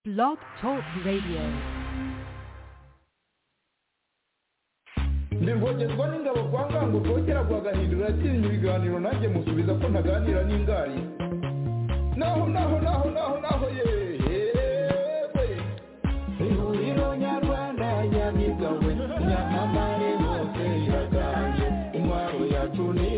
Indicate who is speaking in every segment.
Speaker 1: Blog Talk Radio.
Speaker 2: ndirwogerwa n'ingabo kwa ngango rwogera rwagahindura atinya ibiganiro nanjye musubiza ko ntaganira n'ingari naho naho naho naho naho yewe ihuriro nyarwanda nyabigawe nyamamare hose iraganje intwaro yacu ni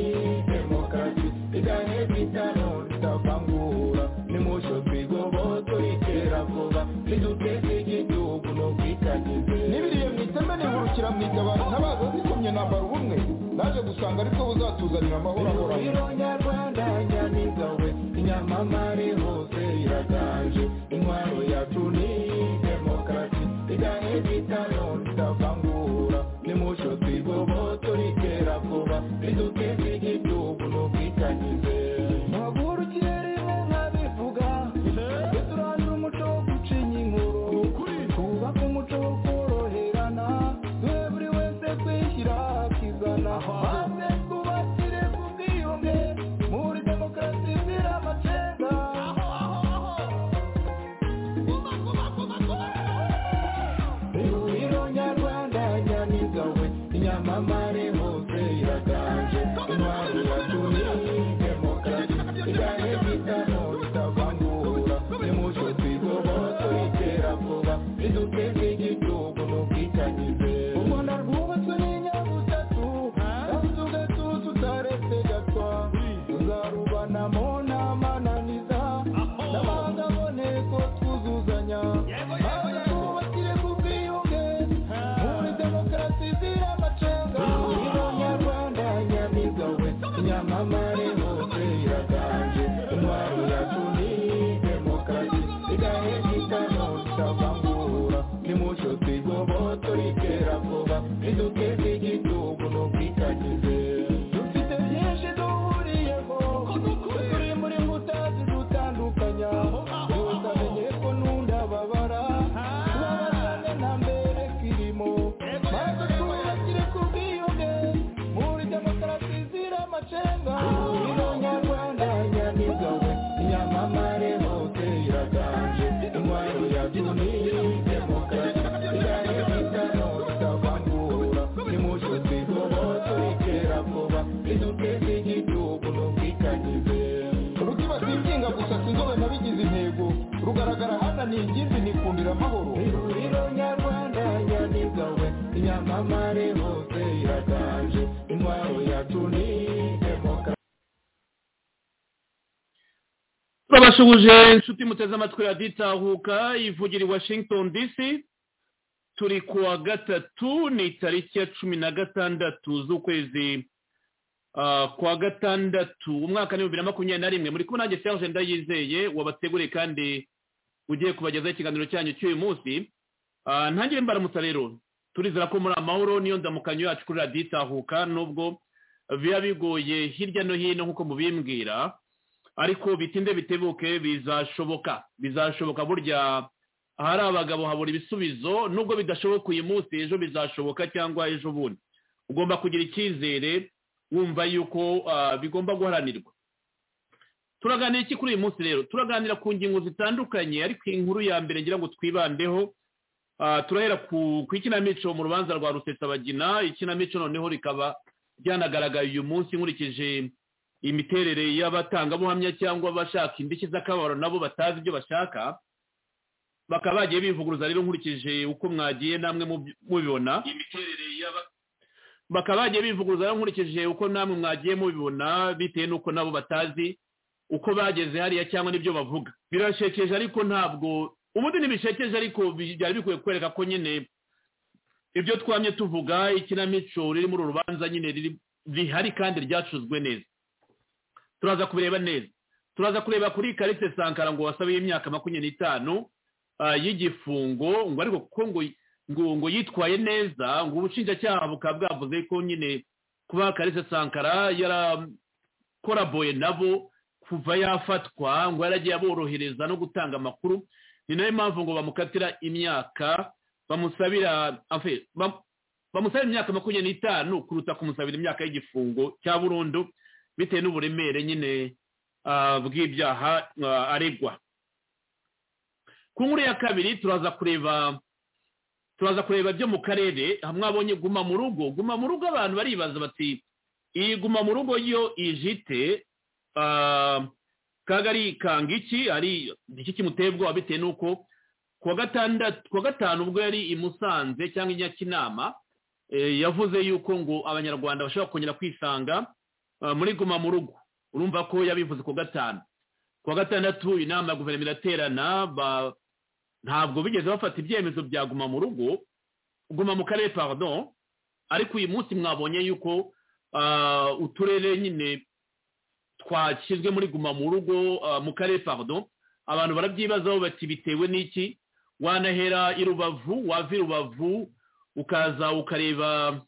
Speaker 2: demokarasi igane bitano tutavangura nimucyo twigoboto itera vuba niduteze igihugu no kwitagize n'ibiriye mu iteme nihurukira mu itabaro ntabaza zikomye nambara ubumwe naje gusanga aribwo buzatuzanira amahoro ahoraho ihuriro nyarwanda nyamigawe inyamamare hose iraganje intwaro yacu ni demokarasi igane bitano tutavangura nimucyo twigoboto ritera vuba riduteze igihugu no kwitagize maguru kirere nka bivuga duturangira umuco wo gucinya inkuru twubake umuco wo koroherana twe buri wese kwishyira akizana maze twubakire ku bwiyunge muri demokarasi izira amacenga ihuriro nyarwanda nyamigawe inyamamare hose iraganje intwari yacu ni demokarasi igane bitano ritavangura nimucyo twigoboto ritera vuba riduteze igihugu n'ubwitanyize u rwanda rwubatswe n'inyabutatu kandi tugatuza utaretse gatwa tuzarubanamo n'amananiza n'amahanga aboneko twuzuzanya maze twubakire ku bwiyunge muri demokarasi izira amacenga ihuriro nyarwanda nyamigawe nyamamare hose iraganje intwaro yacu ni demokarasi igahe gitano tutavangura nimucyo twigoboto ritera vuba riduteze igihugu no kwitagize dufite byinshi duhuriyeho turi muri mbuta zidutandukanya yose amenye ko n'undi ababara tubabazane nta mbere kirimo maze twubakire ku bwiyunge muri demokarasi izira amacenga ihuriro nyarwanda nyamigawe inyamamare hose iraganje intwaro yacu ni demokarasi igane bitano tutavangura nimucyo twigoboto ritera vuba riduteze igihugu n'ubwitanyize rukiba singinga gusa sinzobe nabigize intego rugaragara hananiye ingimbi nikundira amahoro ihuriro nyarwanda nyamigawe inyamamare hose iraganje intwaro yacu ni demokarasi
Speaker 3: babashuhuje inshuti muteze amatwi raditahuka ivugira i washington dc turi ku wa gatatu ni tariki ya cumi na gatandatu z'ukwezi ah, kwa gatandatu umwaka ni bibiri na makumyabiri na rimwe muri kumwe nanjye serge ndayizeye wabateguriye kandi ugiye kubagezaho ikiganiro cyanyu cy'uyu munsi Ah, ntangire mbaramutsa rero turizera ko muri amahoro niyo ndamukanyo yacu kuri raditahuka nubwo biba bigoye hirya no hino nk'uko mubimbwira ariko bitinde bitebuke bizashoboka bizashoboka burya ahari abagabo habura ibisubizo nubwo bidashoboka uyu munsi ejo bizashoboka cyangwa ejo bundi ugomba kugira icyizere wumva yuko ah, bigomba guharanirwa turaganira iki kuri uyu munsi rero turaganira ku ngingo zitandukanye ariko inkuru ya mbere ngira ngo twibandeho Ah, turahera ku ku ikinamico mu rubanza rwa rusesabagina ikinamico noneho rikaba ryanagaragaye uyu munsi nkurikije imiterere y'abatangabuhamya cyangwa abashaka indishyi z'akababaro nabo batazi ibyo bashaka bakaba bagiye bivuguruza rero nkurikije uko mwagiye namwe mubyi- mubibona bakaba bagiye bivuguruza rero nkurikije uko namwe mwagiye mubibona bitewe n'uko nabo batazi uko bageze hariya cyangwa n'ibyo bavuga birashekeje ariko ntabwo ubundi ntibishekeje ariko bi- byari bikwiye kwereka ko nyine ibyo twamye tuvuga ikinamico riri muri uru rubanza nyine riri rihari kandi ryacuzwe neza turaza kubireba neza turaza kureba kuri karite sankara ngo wasabe imyaka makumyabiri n'itanu ah, y'igifungo ngo ariko kuko ngo ngo ngo yitwaye neza ngo ubushinjacyaha bukaba bwavuze ko nyine kuba karite sankara yarakoraboye nabo kuva yafatwa ngo yaragiye aborohereza no gutanga amakuru ni nayo mpamvu ngo bamukatira imyaka bamusabira enfin, bam- bamusabira imyaka makumyabiri n'itanu kuruta kumusabira imyaka y'igifungo cya burundu bitewe n'uburemere nyine ah, bw'ibyaha ah, aregwa ku nkuru ya kabiri turaza kureba turaza kureba byo mu karere hamwe abonye guma mu rugo guma mu rugo abantu baribaza bati iyi guma mu rugo yo ijite kagari kanga iki ari iki kimutebwa bitewe n'uko kuwa gatandatu kuwa gatanu ubwo yari i musanze cyangwa i nyakinama yavuze yuko ngo abanyarwanda bashobora kongera kwisanga muri guma mu rugo urumva ko yabivuze kuwa gatanu kuwa gatandatu inama ya guverinoma iraterana ntabwo bigeze bafata ibyemezo bya guma mu rugo guma mu karere pardon ariko uyu munsi mwabonye yuko uturere nyine twashyizwe muri guma mu rugo mu karere pardon abantu barabyibazaho bati bitewe n'iki wanahera i rubavu wava i rubavu ukaza ukareba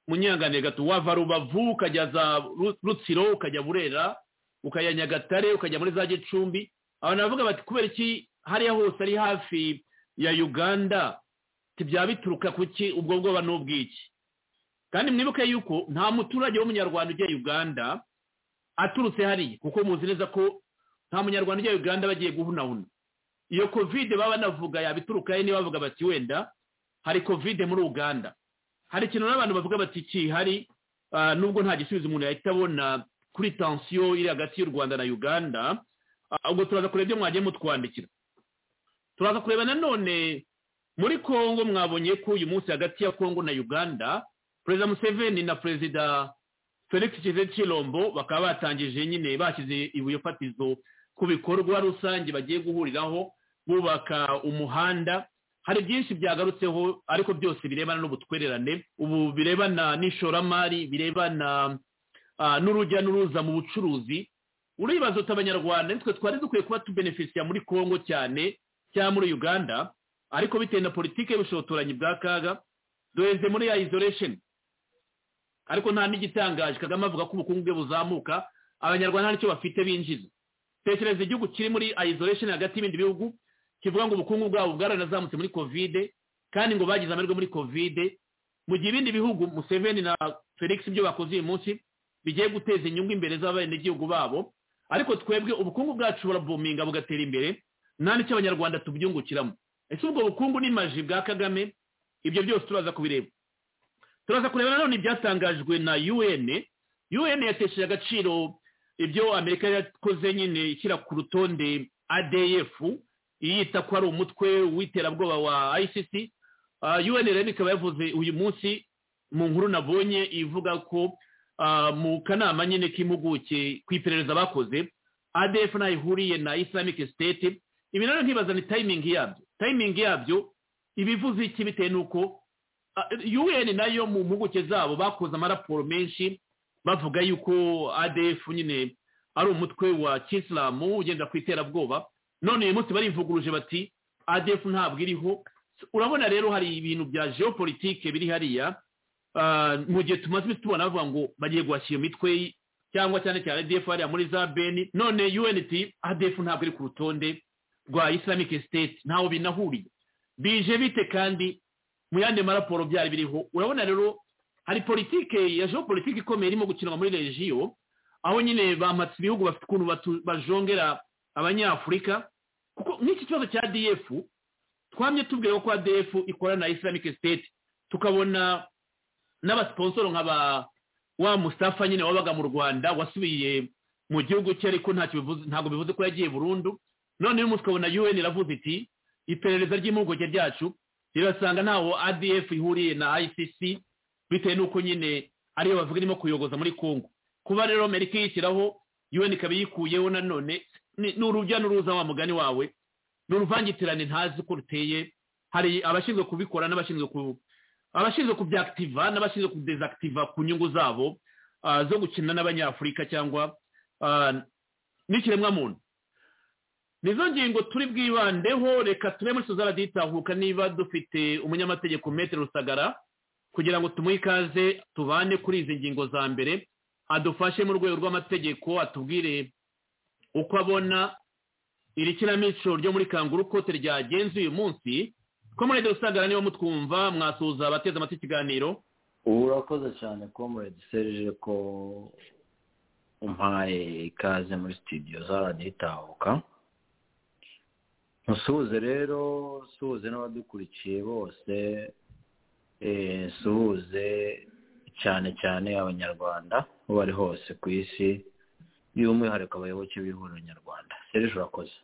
Speaker 3: munyanganiye gato wava rubavu ukajya za rutsiro ukajya burera ukajya nyagatare ukajya muri za gicumbi abantu baravuga bati kubera iki hariya hose ari hafi ya uganda byaba bituruka ku ki ubwo bwoba n'ubwiki kandi mwibuke yuko nta muturage w'umunyarwanda ujya uganda aturutse hariya kuko muzi neza ko nta munyarwanda ujya uganda bagiye guhunahuna iyo kovide baba banavuga yabiturukayo niba bavuga bati wenda hari kovide muri uganda hari ikintu n'abantu bavuga bati kihari nubwo nta gisubizo umuntu yahita abona kuri tansiyo iri hagati y'u rwanda na uganda ubwo turaza kureba ibyo mwagiye mutwandikira turaza kureba nanone muri congo mwabonye ko uyu munsi hagati ya congo na uganda perezida museveni na perezida felix kize kirombo bakaba batangije nyine bashyize ibuye fatizo ku bikorwa rusange bagiye guhuriraho bubaka umuhanda hari byinshi byagarutseho ariko byose birebana n'ubutwererane ubu birebana n'ishoramari birebana n'urujya n'uruza mu bucuruzi uribaza uti abanyarwanda nitwe twari dukwiye kuba tubenefisiya muri congo cyane cyangwa muri uganda ariko bitewe na politiki y'ubushotoranyi bwa kaga duheze muri ya isolation ariko nta n'igitangaje kagame avuga ko ubukungu bwe buzamuka abanyarwanda ntacyo bafite binjiza tekereza igihugu kiri muri isolation hagati y'ibindi bihugu kivuga ngo ubukungu bwabo bwaranazamutse muri kovide kandi ngo bagize amahirwe muri kovide mu gihe ibindi bihugu museveni na felix ibyo bakoze uyu munsi bigiye guteza inyungu imbere z'abenegihugu babo ariko twebwe ubukungu bwacu burabuminga bugatera imbere nta n'icyo abanyarwanda tubyungukiramo ese ubwo bukungu n'imaji bwa kagame ibyo byose turaza kubireba turaza kureba nanone ibyatangajwe na un un yatesheje agaciro ibyo amerika yakoze nyine ishyira ku rutonde adf yita ko ari umutwe w'iterabwoba wa icc un rero ikaba yavuze uyu munsi mu nkuru nabonye ivuga ko mu kanama nyine k'impuguke ku iperereza bakoze adf ntayo ihuriye na islamic state ibi rero ntibazane tayimingi yabyo tayimingi yabyo ibivuze iki bitewe n'uko un nayo mu mpuguke zabo bakoze amaraporo menshi bavuga yuko adf nyine ari umutwe wa kisilamu ugenda ku iterabwoba none uyu munsi barivuguruje bati adf ntabwo iriho urabona rero hari ibintu bya geopolitike biri hariya mu gihe tumaze tubona bavuga ngo bagiye guhashya iyo mitwe cyangwa cyane cyane adf hariya muri za beni none un iti adf ntabwo iri ku rutonde rwa islamic state ntaho binahuriye bije bite kandi mu yandi maraporo byari biriho urabona rero hari politike ya politike ikomeye irimo gukinwa muri regiyo aho nyine bamatse ibihugu bafite ukuntu bajongera abanyafurika kuko nk'iki kibazo cya df twamye tubwira ko df ikora na islamic state tukabona n'abasiponsoro nka ba wa mustafa nyine wabaga mu rwanda wasubiye mu gihugu cye ariko ntabwo bivuze ko yagiye burundu none uyu munsi ukabona un iravuze iti iperereza ry'impuguke ryacu irasanga ntaho adf ihuriye na icc bitewe n'uko nyine ariyo bavuga irimo kuyogoza muri congo kuba rero amerika iyishyiraho un ikaba iyikuyeho nanone ni urujya n'uruza wa mugani wawe ni uruvangitirane ntazi ko ruteye hari abashinzwe kubikora n'abashinzwe ku abashinzwe kubyakitiva n'abashinzwe kudezakitiva ku nyungu zabo zo gukina n'abanyafurika cyangwa n'ikiremwamuntu nizo ngingo turi bwibandeho reka tube muri tuzaba ditahuka niba dufite umunyamategeko metero rusagara kugira ngo tumuhe ikaze tubane kuri izi ngingo za mbere adufashe mu rwego rw'amategeko atubwire uko abona iri kinamico ryo muri kangura ukote ryagenze uyu munsi komerede rusagara niba mutwumva mwasuza abateze amatwi ikiganiro
Speaker 4: urakoze cyane komerede serije ko umpaye ikaze muri sitidiyo z'araditahuka musuhuze rero suhuze n'abadukurikiye bose eh, suhuze cyane cyane abanyarwanda aho bari hose ku isi by'umwihariko abayoboke b'ihuriro nyarwanda serije urakoze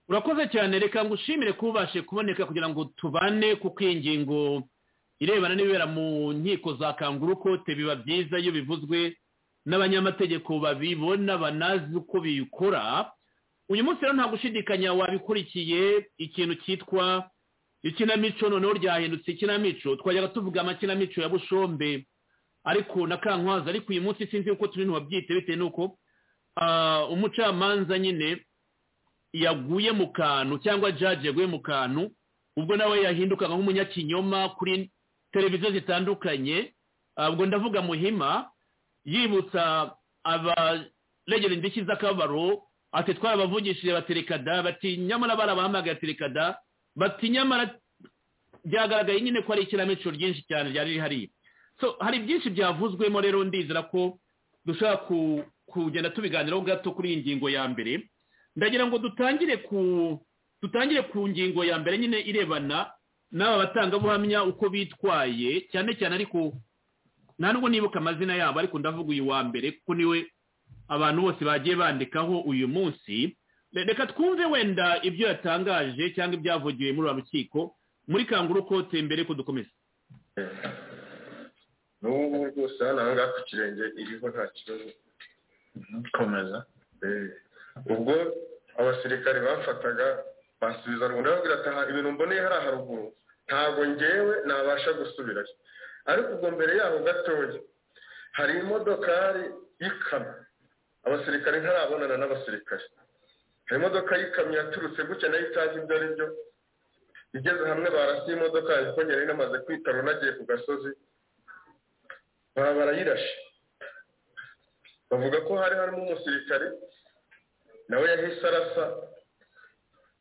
Speaker 3: urakoze cyane reka ngushimire kuba ubashe kuboneka kugira ngo tubane kuko iyi ngingo irebana n'ibibera mu nkiko za kangurukote biba byiza iyo bivuzwe n'abanyamategeko babibona banazi uko biyikora uyu munsi rero nta gushidikanya wabikurikiye ikintu cyitwa ikinamico noneho ryahindutse ikinamico twajyaga tuvuga amakinamico ya bushombe ariko na kankwaza ariko uyu munsi sinzi uko turi ntiwabyite bitewe n'uko ah, umucamanza nyine yaguye mu kantu cyangwa jaji yaguye mu kantu ubwo nawe yahindukaga nk'umunyakinyoma kuri televiziyo zitandukanye Ah, ubwo ndavuga muhima yibutsa abaregera indishyi z'akabaro ati twarabavugishije baterekada bati nyamara barabahamagaye terekada bati nyamara byagaragaye nyine ko ari ikinamico ryinshi cyane ryari rihari so hari byinshi byavuzwemo rero ndizera ko dushobora ku- kugenda tubiganiraho gato kuri iyi ngingo ya mbere ndagira ngo dutangire ku dutangire ku ngingo ya mbere nyine irebana n'aba batangabuhamya uko bitwaye cyane cyane ariko nta nubwo nibuka amazina yabo ariko ndavuga uyu wa mbere kuko niwe abantu bose bagiye bandikaho uyu munsi Re- reka twumve wenda ibyo yatangaje cyangwa ibyavugiwe muri uru rukiko muri kanguru kote mbere ko dukomeza
Speaker 5: n'ubu rwose hano aha ngaha ku kirenge iriho nta kibazo komeza Eh, ubwo abasirikare bamfataga bansubiza rwanda babwira ati "Aha, ibintu mboneye hariya haruguru ntabwo ngewe nabasha gusubirayo ariko ubwo mbere yaho gatoya hari imodokari y'ikamyo abasirikare ntarabonana n'abasirikare hari imodoka y'ikamyo yaturutse gutya nayo itazi ibyo ari byo igeze hamwe barasiye imodoka kuko nyari namaze kwitarura nagiye ku gasozi baba barayirashe bavuga ko hari harimo umusirikare nawe yahise arasa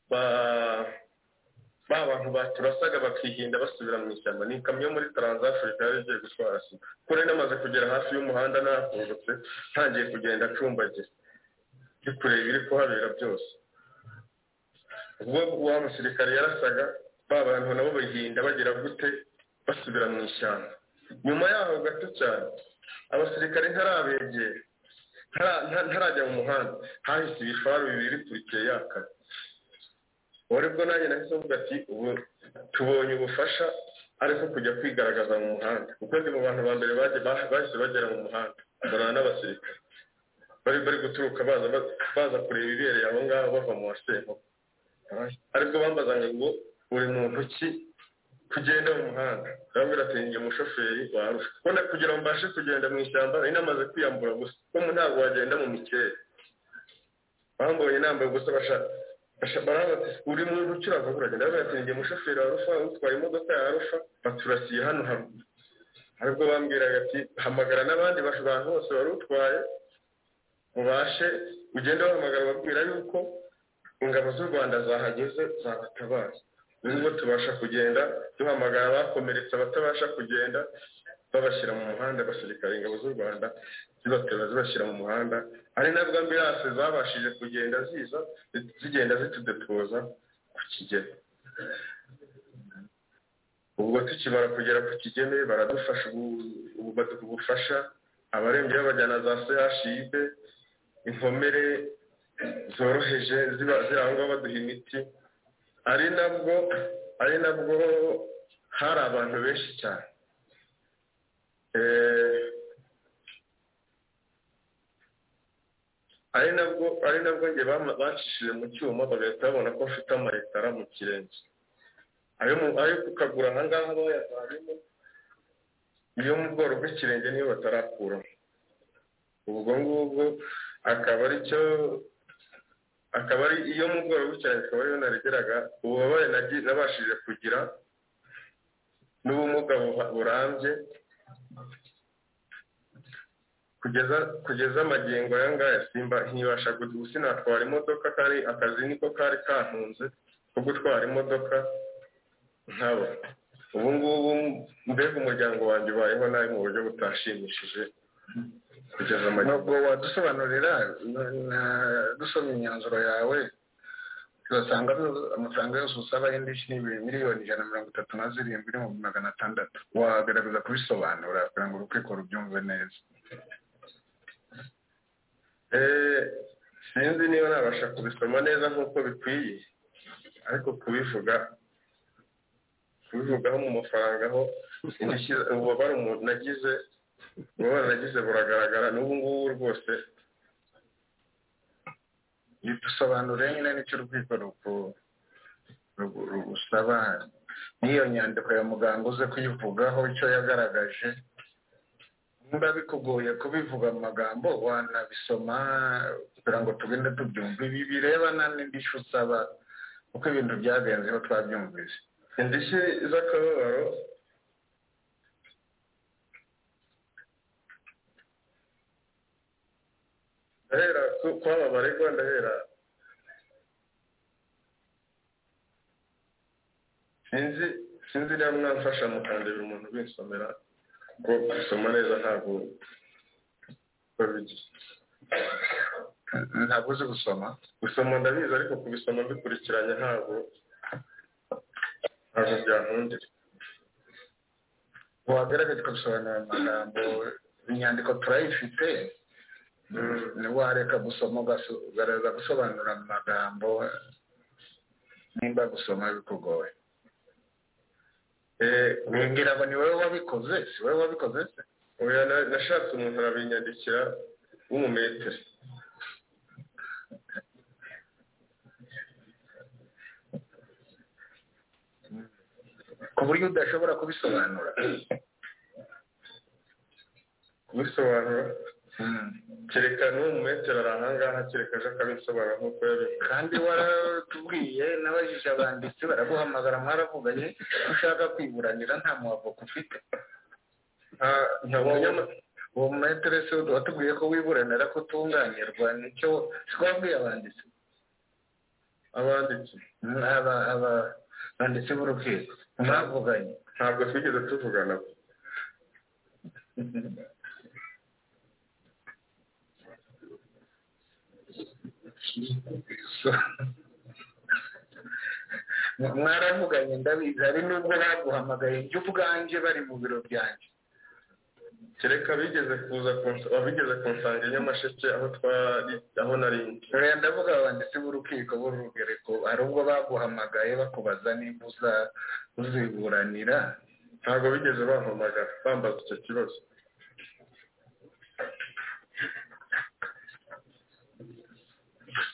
Speaker 5: ba- ba bantu baturasaga bakihinda basubira mu ishyamba ni ikamyo yo muri taranzafurika yari igiye gutwara sida kuri namaze kugera hafi y'umuhanda nakungutse ntangiye kugenda acumbagira ndi kureba ibiri kuhabera byose ubwo wa musirikare yarasaga ba bantu nabo bahinda bagira gute basubira mu ishyamba nyuma yaho gato cyane abasirikare ntarabegera ntara- nta- ntarajya mu muhanda hahise ibifaru bibiri kurikiye yakara wari bwo nanjye nahise mvuga ati ubu tubonye ubufasha ariko kujya kwigaragaza mu muhanda kuko ndi mu bantu ba mbere baje- bah- bahise bagera mu muhanda barana n'abasirikare bari bari guturuka baza ba- baza kureba ibereye aho ngaho bava mu wasemo aribwo bambazaga ngo uri muntu ki kugenda mu muhanda arambwira ati njye umushoferi warusha ubona kugira ngo mbashe kugenda mu ishyamba nari namaze kwiyambura gusa kuko ntabwo wagenda mu mikeye bambonye nambaye ubusa bashaka barabaza ati uri muntu ukiravuga uragenda arambwira ati njye umushoferi wa rufa utwaye imodoka ya rufa baturasiye hano haruguru aribwo bambwiraga ati hamagara n'abandi bantu bose wari utwaye mubashe ugende wahamagara babwira yuko ingabo z'u rwanda zahageze zabatabaye nubwo tubasha kugenda duhamagara abakomeretse abatabasha kugenda babashyira mu muhanda abasirikare ingabo z'u rwanda zibatera zibashyira mu muhanda hari nabwo ambiranse zabashije kugenda ziza zigenda zitudetoza ku kigeme ubwo tukimara kugera ku kigeme baradufasha ubu- ubu baduha ubufasha abarembye babajyana za chib inkomere zoroheje ziba zirangwa baduha imiti ari nabwo ari nabwo hari abantu benshi cyane Eh, ari nabwo ari nabwo njye bama- bacishije mu cyuma bagahita babona ko mfite amaritara mu kirenge ayo mu- ayo kukagura aha ngaha bayavanyemo iyo mu bworo bw'ikirenge niyo batarakuramo ubwo ngubwo akaba ari cyo akaba ari iyo mu bworo bw'ikirenge akaba ariyo naregeraga ububabare nagi- nabashije kugira n'ubumuga buha- burambye kugeza kugeza magingo aya ngaya simba ntibasha gusa sinatwara imodoka kandi akazi niko kari kantunze ko gutwara imodoka nkabo ubu ngubu mbega umuryango wanjye ubayeho nabi mu buryo butashimishije kugeza amajyepfo
Speaker 6: ntabwo wadusobanurira na- na- dusoma imyanzuro yawe turasanga zo- amafaranga yose usaba y'indishyi ni ibi- miliyoni ijana na mirongo itatu na zirindwi n'ibihumbi magana atandatu wagerageza kubisobanura kugira ngo urukiko rubyumve neza
Speaker 5: Eh, sinzi niba nabasha kubisoma neza nk'uko bikwiye ariko kubivuga kubivugaho mu mafaranga aho indishyi ububabare umuntu nagize ububabare nagize buragaragara n'ubu ngubu rwose
Speaker 6: bidusobanurire nyine n'icyo urwego ruku- rugu- rugusaba n'iyo nyandiko ya muganga uze kuyivugaho icyo yagaragaje niba bikugoye kubivuga mu magambo wanabisoma kugira ngo tugende tubyumve ibi birebana n'indishyi usaba uko ibintu byagenzeho twabyumvise
Speaker 5: indishyi z'akababaro ndahera ku- kwaba baregwa ndahera sinzi sinzi niba mwamfasha mukandebera umuntu binsomera kuko gusoma neza ntabwo babigi
Speaker 6: ntabwo uzi gusoma
Speaker 5: gusoma ndabizi ariko kubisoma bikurikiranye ntabwo ntabwo byankundira
Speaker 6: wagaragaje ukabisobanura mu magambo inyandiko turayifite ntiwareka gusoma ugaso- ugaragaza gusobanura mu magambo nimba gusoma bikugoye ngira ngo ni wowe wabikoze si wowe wabikoze se
Speaker 5: oya na- nashatse umuntu arabinyandikira w'umumetero
Speaker 6: ku buryo udashobora kubisobanura
Speaker 5: kubisobanura
Speaker 6: Mm.
Speaker 5: kereka n'umumetero ari ahangaha kereka aje akabisobanura nk'uko yabivuze
Speaker 6: kandi waratubwiye n'abajije abanditsi baraguhamagara mwaravuganye iyo ushaka kwiburanira nta muhavoka ufite
Speaker 5: nta- nta munyama-
Speaker 6: uwo mumeteresi watubwiye ko wiburanira ko utunganirwa nicyo siko wabwiye abanditsi
Speaker 5: abanditsi
Speaker 6: Mm, aba- aba- abanditsi b'urukiko mwavuganye
Speaker 5: ntabwo twigeze tuvugana
Speaker 6: So- mwaravuganye ndabizi hari n'ubwo baguhamagaye njye ubwanjye bari mu biro byanjye
Speaker 5: kereka bigeze kuza kunsa- abigeze kunsanga i nyamasheke aho twari aho nari ndi.
Speaker 6: rero ndavuga abanditsi b'urukiko b'urugereko hari ubwo baguhamagaye bakubaza niba uza uziburanira
Speaker 5: ntabwo bigeze bampamagara bambaza icyo kibazo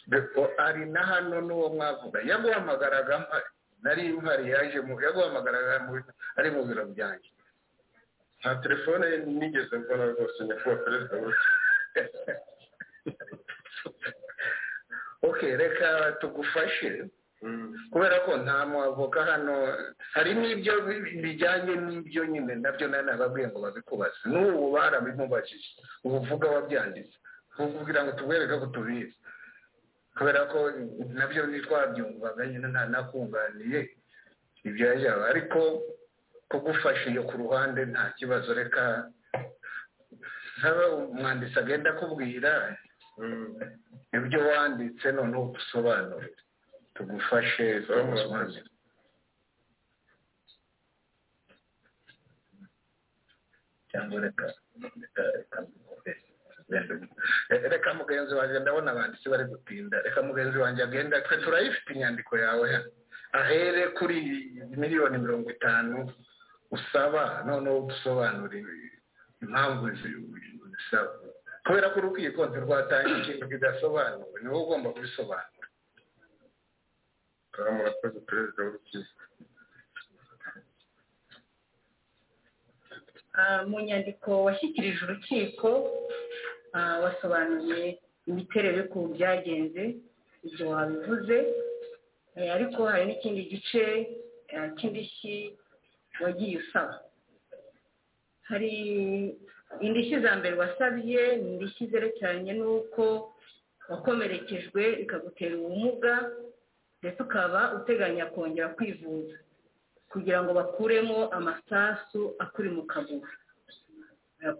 Speaker 6: Beko ari na hano n'uwo mwavuga yaguhamagaraga mpari nari mpari yaje mu yaguhamagaraga mu ari mu biro byanjye
Speaker 5: nta telefone ye nigeze mbona rwose nyakubahwa perezida w'u
Speaker 6: ok reka tugufashe
Speaker 5: Mm.
Speaker 6: kubera ko nta mwavoka hano hari n'ibyo bi- bijyanye n'ibyo nyine nabyo nari nababwiye ngo babikubaze n'ubu barabimubajije ubu vuga wabyanditse ubu kugira ngo tubereke ko tubizi kubera ko nabyo ntitwabyumvaga nyine nta nakunganiye ibyo yajyaga ariko kugufasha iyo ku ruhande nta kibazo reka nsaba umwanditsi agenda akubwira ibyo wanditse noneho usobanurire tugufashe tugusobanurire cyangwa reka reka- reka mugende. Eh, reka mugenzi wanjye ndabona abanditsi bari gutinda reka mugenzi wanjye agenda twe turayifite inyandiko yawe hano ahere kuri miliyoni mirongo itanu usaba noneho udusobanurire impamvu zi- zisaba kubera ko urukiko ntirwatanga ikintu kidasobanuwe niwe ugomba kubisobanura
Speaker 5: murakoze perezida w'urukiko
Speaker 7: Ah, mu nyandiko washyikirije urukiko ah, wasobanuye imiterere y'ukuntu byagenze ibyo wabivuze Eh, ariko hari n'ikindi gice ah, cy'indishyi wagiye usaba hari indishyi za mbere wasabye ni indishyi zerekeranye n'uko wakomerekejwe bikagutera ubumuga ndetse ukaba uteganya kongera kwivuza kugira ngo bakuremo amasasu akuri mu kaguru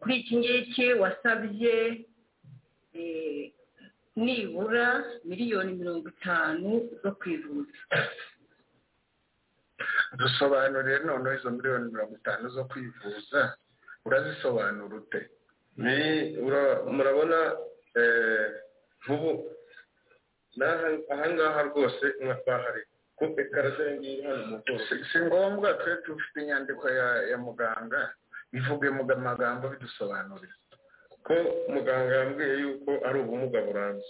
Speaker 7: kuri iki ngiki wasabye nibura miliyoni mirongo itanu zo kwivuza
Speaker 6: dusobanurire noneho izo miliyoni mirongo itanu zo kwivuza urazisobanura ute
Speaker 5: ni murabona nk'ubu aha ngaha rwose bahari ku ekara z'iyi ngiyi hano mu bwose
Speaker 6: si ngombwa twe dufite inyandiko ya muganga ivuge amagambo bidusobanurira
Speaker 5: ko muganga yambwiye yuko ari ubumuga burambye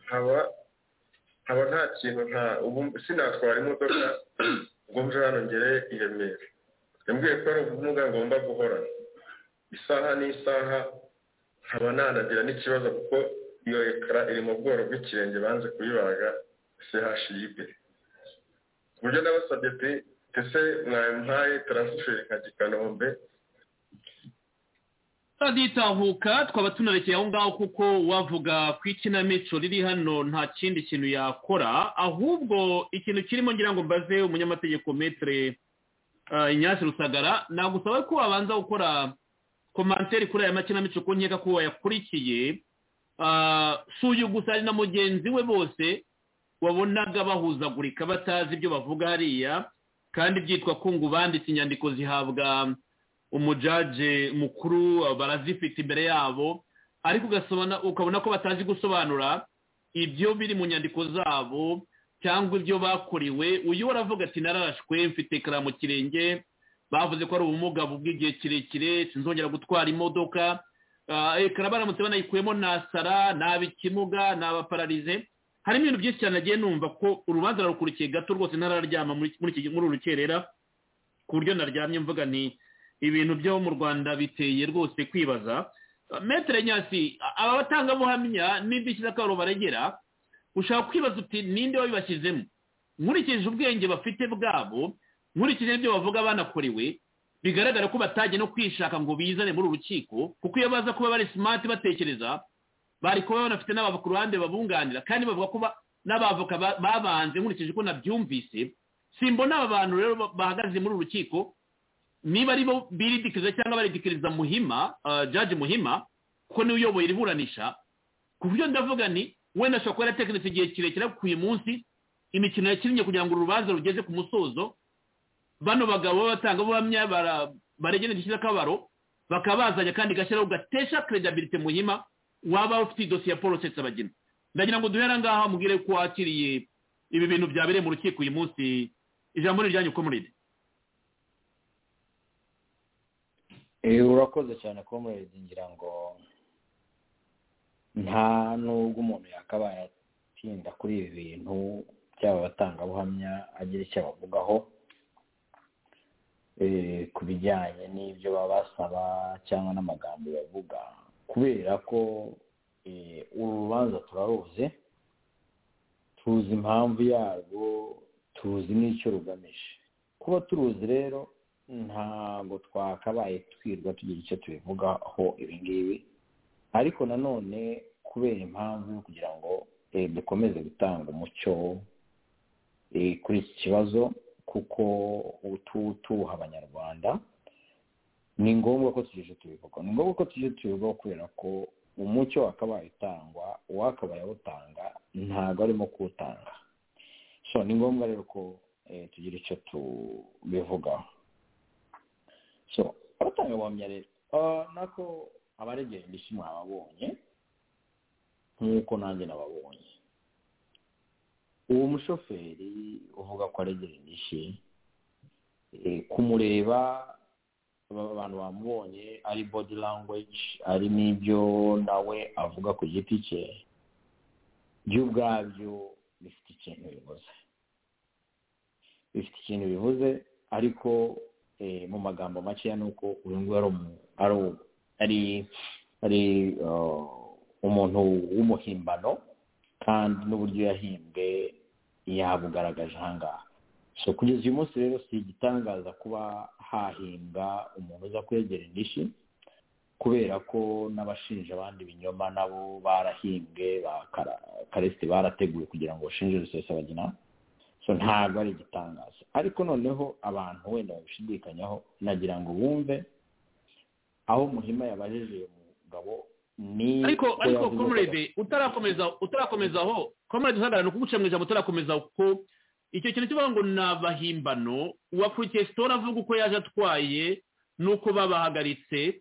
Speaker 5: haba haba nta kintu nta sinatwara imodoka ngo mve hano ngere i remera yambwiye ko ari ubumuga ngomba guhorana isaha n'isaha nkaba nanagira n'ikibazo kuko iyo ekara iri mu bworo bw'ikirenge banze kuyibaga chiybe ku buryo nabasabye pe ese mwampaye taransiferi nkajya i kanombe
Speaker 3: turagitahuka twaba tunarekeye aho ngaho kuko wavuga ku ikinamico riri hano nta kindi kintu yakora ahubwo ikintu kirimo ngira ngo mbaze umunyamategeko metere inyasi rusagara nagusaba ko wabanza gukora komantere kuri aya makinamico ko nkeka ko wayakurikiye si uyu gusa ari na mugenzi we bose wabonaga bahuzagurika batazi ibyo bavuga hariya kandi byitwa kungu banditse inyandiko zihabwa umujaje mukuru barazifite imbere yabo ariko ukabona ko batazi gusobanura ibyo biri mu nyandiko zabo cyangwa ibyo bakuriwe uyu waravuga ati narashwe mfite karamu kirenge bavuze ko ari ubumuga bw'igihe kirekire sinzongera gutwara imodoka ekara baramutse banayikuyemo nasara naba ikimuga naba pararize harimo ibintu byinshi cyane nagiye numva ko urubanza rurukurikiye gato rwose ntararyama muri uru rukerera ku buryo naryamye mvuga ni ibintu byo mu rwanda biteye rwose kwibaza metere nyasi aba batangabuhamya n'indishyi z'akabaro baregera ushaka kwibaza uti ninde wabibashyizemo nkurikije ubwenge bafite bwabo nkurikije ibyo bavuga banakorewe bigaragara ko batajya no kwishaka ngo bizane muri uru rukiko kuko iyo baza kuba bari simati batekereza bari kuba banafite n'abava ku ruhande babunganira kandi bavuga ko n'abavoka babanze nkurikije uko nabyumvise simbona aba bantu rero bahagaze muri uru rukiko niba ari bo biridikiriza cyangwa baridikiriza muhima jaji muhima kuko niwe uyoboye iburanisha ku buryo ndavuga ni wenda ashobora kuba yaratekereza igihe kirekire ku uyu munsi imikino yakinnye kugira ngo urubanza rugeze ku musozo bano bagabo b'abatangabuhamya baregera indishyi z'akabaro bakaba bazajya kandi gashyiraho gatesha keredabirite muhima waba ufite idosiye ya paul abagina ndagira ngo duhere ngaha mubwire ko wakiriye ibi bintu byabereye mu rukiko uyu munsi ijambo ni iryanyu uko muride
Speaker 4: urakoze cyane komuredi ngira ngo nta nubwo umuntu yakabaye atinda kuri ibi bintu byaba abatangabuhamya agira icyo abavugaho ku bijyanye n'ibyo baba basaba cyangwa n'amagambo bavuga kubera ko uru rubanza turaruzi tuzi impamvu yarwo tuzi n'icyo rugamije kuba turuzi rero ntabwo twakabaye twirwa tugira icyo tubivugaho ibingibi ariko nanone kubera impamvu yo kugira ngo dukomeze gutanga umucyo kuri iki kibazo kuko tuwuha abanyarwanda ni ngombwa ko tujije tubivugaho ni ngombwa ko tujije tubivugaho kubera ko umucyo wakabaye utangwa uwakabaye awutanga ntabwo arimo kuwutanga so ni ngombwa rero ko tugira icyo tubivugaho so abatanga ubuhamya rero nako abaregera indishyi mwababonye nk'uko nanjye nababonye uwo mushoferi uvuga ko aregera indishyi kumureba abantu bamubonye ari body language ari n'ibyo nawe avuga ku giti cye byo ubwabyo bifite ikintu bivuze bifite ikintu bivuze ariko mu magambo makeya ni uko uyu nguyu ari umuntu w'umuhimbano kandi n'uburyo yahimbwe yabugaragaje ahangaha so kugeza uyu munsi rero si igitangaza kuba hahimbwa umuntu uza kwegera indishyi kubera ko n'abashinja abandi binyoma nabo barahimbwe karesite barateguye kugira ngo bashinje rusesabagina so ntabwo ari igitangazo ariko noneho abantu wenda babishidikanyaho nagira ngo bumve aho muhima yabajije uyu mugabo ni
Speaker 3: ariko
Speaker 4: ko
Speaker 3: ariko
Speaker 4: yavuze ko-
Speaker 3: comrade utarakomeza utarakomeza aho comrade usagara ni ukuguca mu ijambo utarakomeza ko icyo kintu kivuga ngo ni abahimbano uwakurikiye sitora avuga uko yaje atwaye n'uko babahagaritse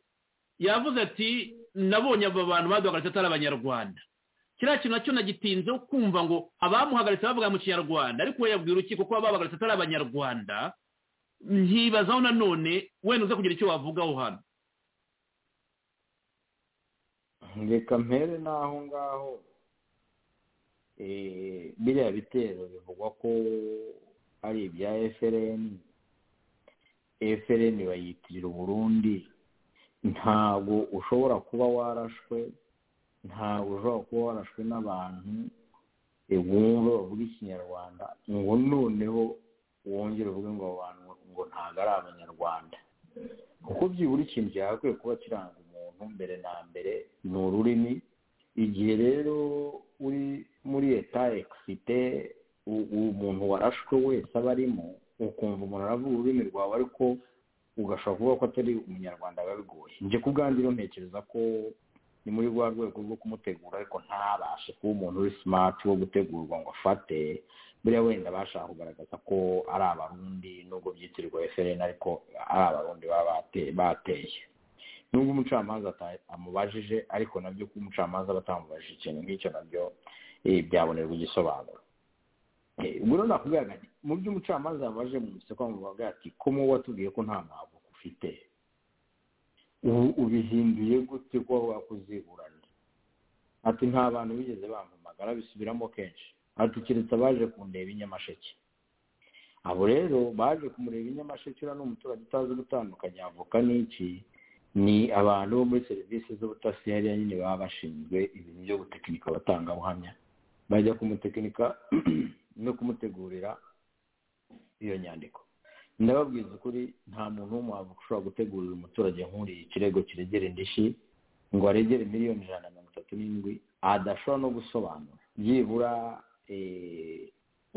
Speaker 3: yavuze ati nabonye aba bantu baduhagaritse atari abanyarwanda kiriya kintu nacyo nagitinzeho kumva ngo abamuhagaritse bavuga mu kinyarwanda ariko we yabwira urukiko ko ababahagaritse atari abanyarwanda nkibazaho nanone wenda uze kugira icyo wavugaho hano
Speaker 4: reka mpere n'aho ngaho eh, biriya bitero bivugwa ko ari ibya FLN FLN bayitirira uburundi ntabwo ushobora kuba warashwe ntabwo ushobora kuba warashwe n'abantu eh, wumva bavuga ikinyarwanda ngo noneho wongere uvuge ngo abo bantu ngo ntabwo ari abanyarwanda kuko byibura ikintu cyagakwiye kuba kiranga umuntu mbere na mbere ni ururimi igihe rero uri muri eta ekisite u- umuntu warashwe wese aba arimo ukumva umuntu aravuga ururimi rwawe ariko ugashobora kuvuga ko atari umunyarwanda biba bigoye njye ku bwanjye rero ntekereza ko ni muri rwa rwego rwo kumutegura ariko ntabashe kuba umuntu uri simati wo gutegurwa ngo afate buriya wenda bashaka kugaragaza ko ari abarundi nubwo byitirirwa fpr ariko ari abarundi baba bate- bateye nubwo umucamanza ata- amubajije ariko nabyo ko umucamanza batamubajije ikintu nk'icyo nabyo eh, byabonerwa igisobanuro Eh, ubwo rero nakubwira ngo mu byo umucamanza yabajije mu museko amuvuga ati ko mu watubwiye ko nta mwavuka ufite ubu ubihinduye gute ko waba wakuziburana ati nta bantu bigeze bampamagara bisubiramo kenshi ati keretse abaje kundeba i nyamasheke abo rero baje kumureba i nyamasheke uriya ni umuturage utazi gutandukanya avoka n'iki ni abantu bo muri serivisi z'ubutasi hariya nyine baba bashinzwe ibintu byo gutekinika abatangabuhamya bajya kumutekinika no kumutegurira iyo nyandiko ndababwiza ukuri nta muntu w'umuhanga ushobora gutegurira umuturage nk'uriye ikirego kiregera indishyi ngo aregere miliyoni ijana na mirongo itatu n'indwi adashobora no gusobanura byibura eh,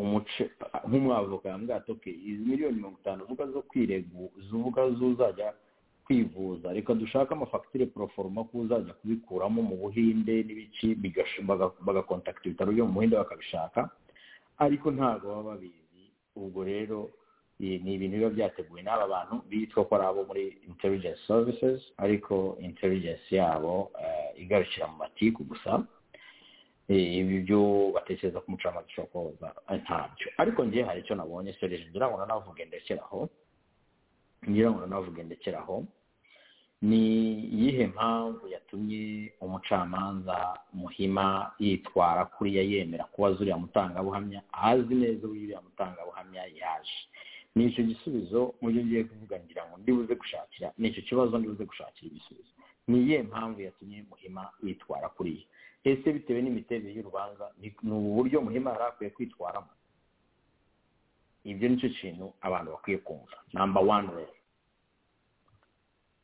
Speaker 4: umuce nk'umwavoka yambwira ati "Okay, izi miliyoni mirongo itanu uvuga zo kwiregu uvuga zuzajya kwivuza reka dushake amafagitire poroforoma ko uzajya kubikuramo mu buhinde n'ibiki bigash- baga- bagakontakita ibitaro byo mu buhinde bakabishaka ariko ntabwo baba babizi ubwo rero eh, ni ibintu biba byateguwe n'aba bantu bitwa ko ari abo muri intelligence services ariko intelligence yabo eh, igarukira mu matiku gusa Eh, ibi byo batekereza ko umucamanza ushobora kubabuza eh, ntabyo ariko njye hari icyo nabonye sereje ngira ngo nanavuge ndekeraho ngira ngo nanavuge ndekeraho ni iyihe mpamvu yatumye umucamanza muhima yitwara kuriya yemera kubaza uriya mutangabuhamya azi neza uriya mutangabuhamya yaje ni icyo gisubizo mu byo ngiye kuvuga ngira ngo ndibuze gushakira ni icyo kibazo ndibuze gushakira igisubizo ni iyihe mpamvu yatumye muhima yitwara kuriya ese bitewe n'imiterere y'urubanza ni- ni ubu buryo muhima yari akwiye kwitwaramo ibyo nicyo kintu abantu bakwiye kumva namba wani rero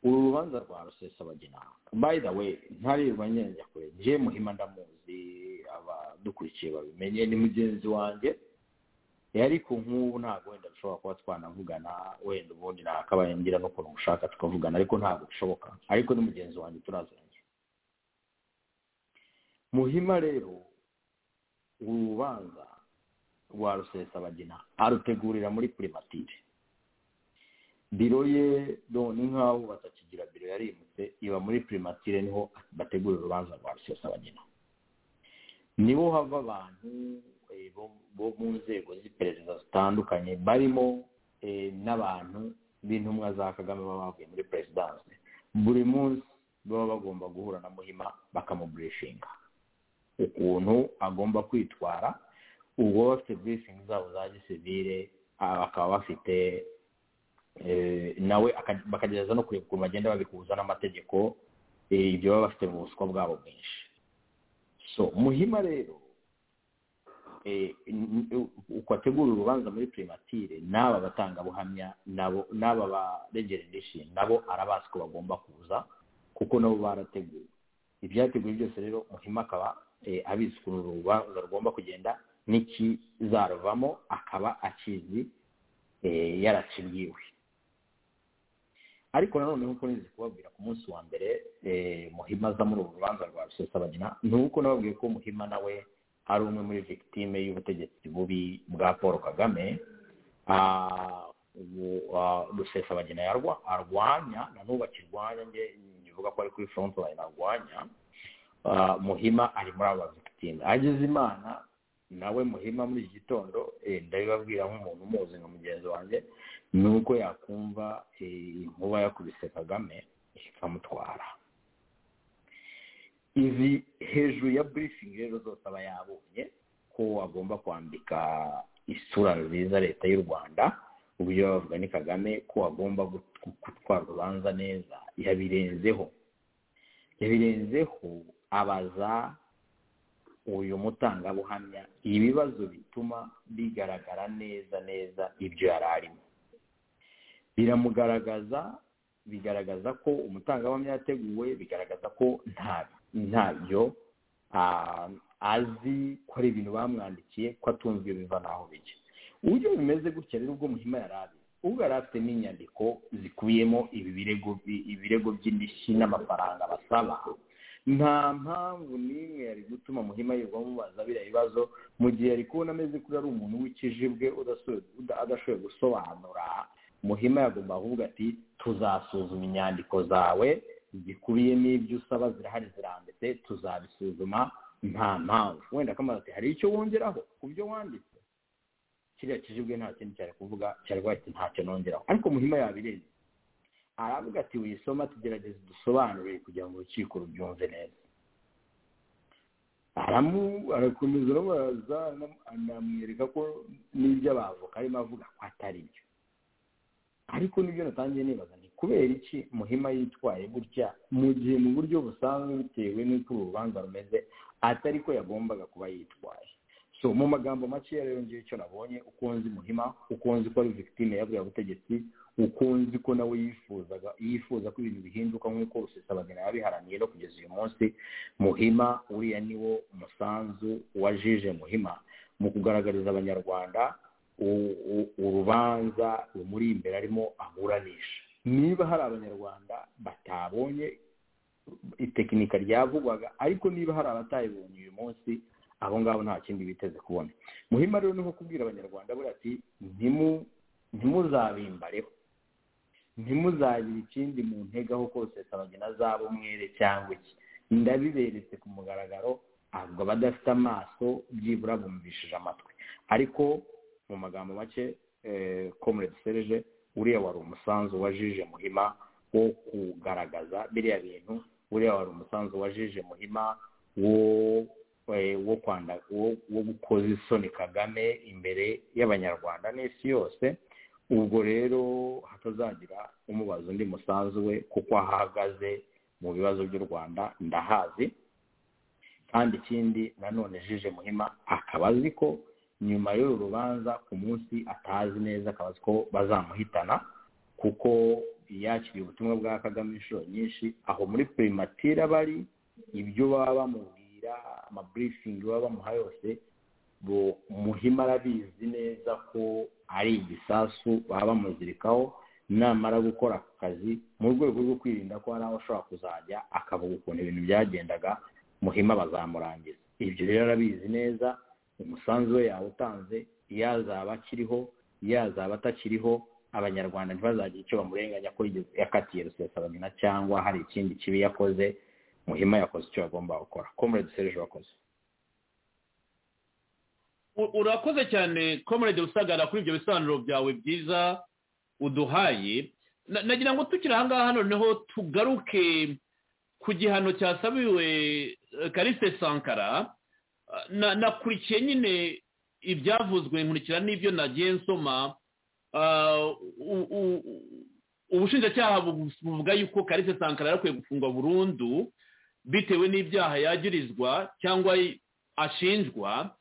Speaker 4: uru rubanza rwa rusesabagina by the way ntarirwa njya kure njye muhima ndamuzi abadukurikiye babimenye ni mugenzi wanjye Eh, ariko nk'ubu ntabwo wenda dushobora kuba twanavugana wenda ubundi nakabaye ngira n'ukuntu mushaka tukavugana ariko ntabwo bishoboka ariko ni mugenzi wanjye turaziranye muhima rero uru rubanza rwa rusesabagina arutegurira muri primatire biro ye do- ni nk'aho batakigira biro yarimutse iba muri primatire niho bategura urubanza rwa rusesabagina niho hava abantu eh, bo- bo mu nzego z'iperereza zitandukanye barimo eh, n'abantu b'intumwa za kagame baba bavuye muri perezidanse buri munsi baba bagomba guhura na muhima bakamuburishinga ukuntu agomba kwitwara ubwo baba bafite burisingi zabo za gisivire ah, bakaba bafite eh, nawe aka- bakagerageza no kureba ukuntu bagenda babikuza n'amategeko eh, ibyo baba bafite mu buswa bwabo bwinshi so muhima rero eh, n- n- uko ategura urubanza muri primatire n'aba batangabuhamya nabo n'aba baregera indishyi nabo arabazi ko bagomba kuza kuko nabo barateguwe ibyateguwe byose rero muhima akaba eh, abizi ukuntu urubanza rugomba kugenda n'ikizaruvamo akaba akizi eh, yarakibwiwe ariko nanone nk'uko nzi kubabwira ku munsi wa mbere muhima aza muri ubu rubanza rwa rusesabagina ni uko nababwiye ko muhima nawe ari umwe muri victime y'ubutegetsi bubi bwa paul kagame rusesabagina arwanya na n'ubu akirwanya nge ntibivuga ko ari kuri front line arwanya muhima ari muri aba victime ageze imana nawe muhima muri iki gitondo ndabibabwira nk'umuntu umuzi nka mugenzi wanjye ni uko yakumva inkuba yakubise kagame ikamutwara izi hejuru ya burifingi rero zose aba yabonye ko agomba kwambika isura nziza leta y'u rwanda uburyo bavuga ni kagame ko agomba gutwara urubanza neza yabirenzeho yabirenzeho abaza uyu mutangabuhamya ibibazo bituma bigaragara neza neza ibyo yari arimo biramugaragaza bigaragaza ko umutangabuhamya yateguwe bigaragaza ko ntabyo azi ko ari ibintu bamwandikiye ko atunzwe biva n'aho bijya uburyo bimeze gutya rero ubwo muhima yari ari ubwo yari afite n'inyandiko zikubiyemo ibi birego by'indishyi n'amafaranga basaba nta mpamvu n'imwe yari gutuma muhima yirwa mubaza biriya bibazo mu gihe yari kubona ameze kuri ari umuntu w'ikijibwe adashoboye gusobanura muhima yagomba ahubwo ati tuzasuzuma inyandiko zawe zikubiye n'ibyo usaba zirahari zirambitse tuzabisuzuma nta mpamvu wenda akamaze ati hari icyo wongeraho ku byo wanditse kiriya kijibwe nta kindi cyari kuvuga cyari wahita ntacyo nongeraho ariko muhima yabirenze aravuga ati wisoma tugerageze dusobanurire kugira ngo urukiko rubyumve neza arakomeza aramubaza anamwereka ko n'ibyo abavoka arimo avuga ko atari byo ariko nibyo natangiye nibaza ni kubera iki muhima yitwaye gutya mu gihe mu buryo busanzwe bitewe n'uko uru rubanza rumeze atari ko yagombaga kuba yitwaye so mu magambo makeya rero ngiye icyo nabonye uko nzi muhima uko nzi ko ari victime yabwiye ubutegetsi uko nzi ko nawe yifuzaga yifuza ko ibintu bihinduka nk'uko rusesabagina yabiharaniye no kugeza uyu munsi muhima uriya ni wo umusanzu wajije muhima mu kugaragariza abanyarwanda urubanza rumuri imbere arimo aburanisha niba hari abanyarwanda batabonye itekinika ryavugwaga ariko niba hari abatayibonye uyu munsi abo ngabo nta kindi biteze kubona muhima rero ni nko kubwira abanyarwanda buriya ati ntimuzabimbareho ntimuzagira ikindi mu ntegaho kose sabagena zabo umwere cyangwa iki ndabiberetse ku mugaragaro ahubwo abadafite amaso byibura bumvishije amatwi ariko mu magambo make komurede serije uriya wari umusanzu wajije muhima wo kugaragaza biriya bintu uriya wari umusanzu wajije muhima wo wo kwanda wo gukoza isoni kagame imbere y'abanyarwanda n'isi yose ubwo rero hatazagira umubaza undi musanzu we kuko ahagaze mu bibazo by'u rwanda ndahazi kandi ikindi nanone jije muhima akaba azi ko nyuma y'uru rubanza ku munsi atazi neza akaba azi ko bazamuhitana kuko yakiriye ubutumwa bwa kagame inshuro nyinshi aho muri primatira bari ibyo baba bamubwira amaburifingi baba bamuha yose muhima arabizi neza ko ari igisasu baba bamuzirikaho namara gukora ku kazi mu rwego rwo kwirinda ko hari aho ashobora kuzajya akavuga ukuntu ibintu byagendaga muhima bazamurangiza ibyo rero arabizi neza umusanzu we yawutanze yazaba akiriho yazaba atakiriho abanyarwanda ntibazagira icyo bamurenganya ko yakatiye rusesabamina cyangwa hari ikindi kibi yakoze muhima yakoze icyo yagomba gukora komurede serije wakoze
Speaker 3: urakoze cyane komurede usagara kuri ibyo bisobanuro byawe byiza uduhaye nagira ngo tukiri aha ngaha noneho tugaruke ku gihano cyasabiwe karisite sankara nakurikiye nyine ibyavuzwe nkurikira n'ibyo nagiye nsoma ubushinjacyaha buvuga yuko karite sankara yakwiye gufungwa burundu bitewe n'ibyaha yagirizwa cyangwa ashinjwa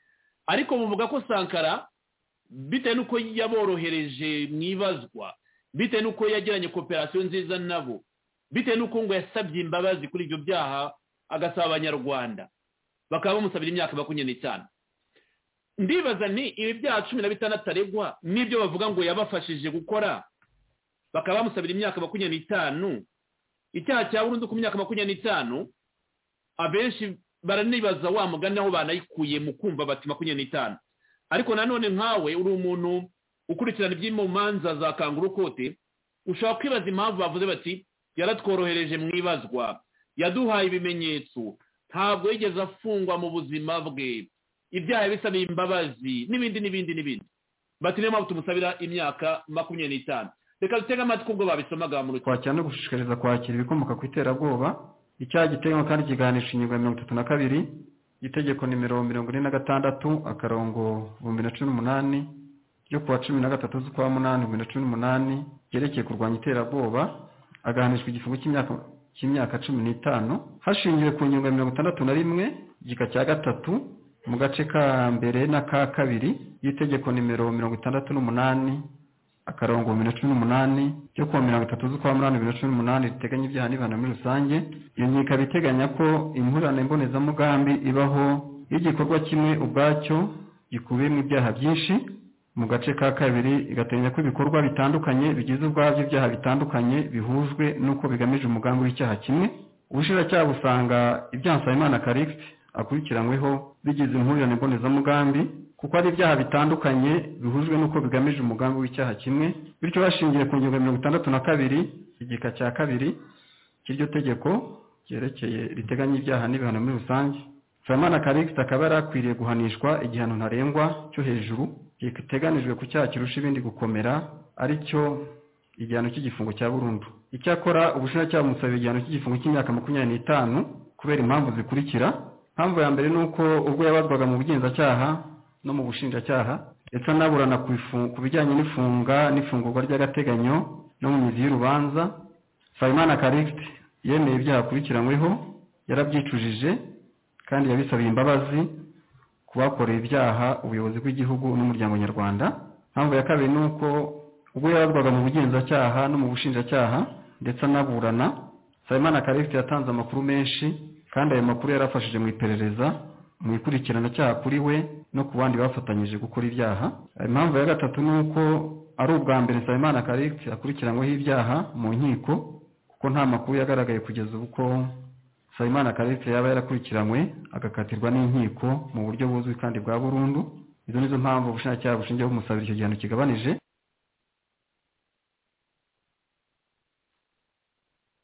Speaker 3: ariko buvuga ko sankara bitewe n'uko yaborohereje mu ibazwa bitewe n'uko yagiranye kooperasiyo nziza nabo bitewe n'uko ngo yasabye imbabazi kuri ibyo byaha agasaba abanyarwanda bakaba bamusabira imyaka makumyabiri n'itanu ndibaza ni ibi byaha cumi na bitandatu aregwa n'ibyo bavuga ngo yabafashije gukora bakaba bamusabira imyaka makumyabiri n'itanu icyaha cya burundu ku myaka makumyabiri n'itanu abenshi baranibaza wa mugani aho banayikuye mu kumva bati makumyabiri n'itanu ariko nanone nkawe uri umuntu ukurikirana iby'imanza za kanguru kote ushobora kwibaza impamvu bavuze bati yaratworohereje mu ibazwa yaduhaye ibimenyetso ntabwo yigeze afungwa mu buzima bwe ibyaha bisaba imbabazi n'ibindi n'ibindi n'ibindi bati niyo mpamvu tumusabira imyaka makumyabiri n'itanu reka dutege amatwi ubwo babisomaga mu rukiko
Speaker 8: twakira no gushishikariza kwakira ibikomoka ku iterabwoba icyaha giteganywa kandi kiganisha ingingo ya mirongo itatu na kabiri itegeko nimero mirongo ine na gatandatu akarongo ibihumbi na cumi n'umunani ryo kuwa cumi na gatatu z'ukwa munani bibiri na cumi n'umunani ryerekeye kurwanya iterabwoba agahanishwa igifungo cy'imyaka cy'imyaka cumi n'itanu hashingiwe ku ngingo ya mirongo itandatu na rimwe igika cya gatatu mu gace ka mbere n'aka kabiri y'itegeko nimero mirongo itandatu n'umunani akarongo bibiri na cumi n'umunani cyo kuwa mirongo itatu z'ukwa munani bibiri na cumi n'umunani riteganya ibyaha n'ibihano muri rusange iyo ngingo ikaba iteganya ko imvurane mbonezamugambi ibaho iyo igikorwa kimwe ubwacyo gikubiyemo ibyaha byinshi mu gace ka kabiri igateganya ko ibikorwa bitandukanye bigize ubwabyo ibyaha bitandukanye bihujwe n'uko bigamije umugambi w'icyaha kimwe ubushinjacyaha busanga ibyaha nsabimana karikisi akurikiranyweho bigize impurirane mbonezamugambi kuko ari ibyaha bitandukanye bihujwe n'uko bigamije umugambi w'icyaha kimwe bityo bashingiye ku ngingo ya mirongo itandatu na kabiri igika cya kabiri cy'iryo tegeko ryerekeye riteganya ibyaha n'ibihano muri rusange samana karikisi akaba yari akwiriye guhanishwa igihano ntarengwa cyo hejuru giteganijwe ku cyaha kirusha ibindi gukomera ari cyo igihano cy'igifungo cya burundu icyakora ubushinjacyaha bumusabira igihano cy'igifungo cy'imyaka makumyabiri n'itanu kubera impamvu zikurikira impamvu ya mbere ni uko ubwo yabazwaga mu bugenzacyaha no mu bushinjacyaha ndetse anaburana ku bijyanye n'ifunga n'ifungurwa ry'agateganyo no mu mizi y'urubanza fayimana karikisi yemeye ibyaha akurikiranyweho yarabyicujije kandi yabisabiye imbabazi ku bakoreye ibyaha ubuyobozi bw'igihugu n'umuryango nyarwanda impamvu ya kabiri ni uko ubwo yabazwaga mu bugenzacyaha no mu bushinjacyaha ndetse anaburana fayimana karikisi yatanze amakuru menshi kandi ayo makuru yarafashije mu iperereza mu ikurikiranacaha kuri we no ku bandi bafatanyije gukora ibyaha impamvu ya gatatu ni uko ari ubwa mbere nsabimana karikisi akurikiranyweho ibyaha mu nkiko kuko nta makuru yagaragaye kugeza ubu ko nsabimana karikisi yaba yarakurikiranywe agakatirwa n'inkiko mu buryo buzwi kandi bwa burundu izo nizo mpamvu ubushinjacyaha bushingiye bumusabira icyo gihano kigabanije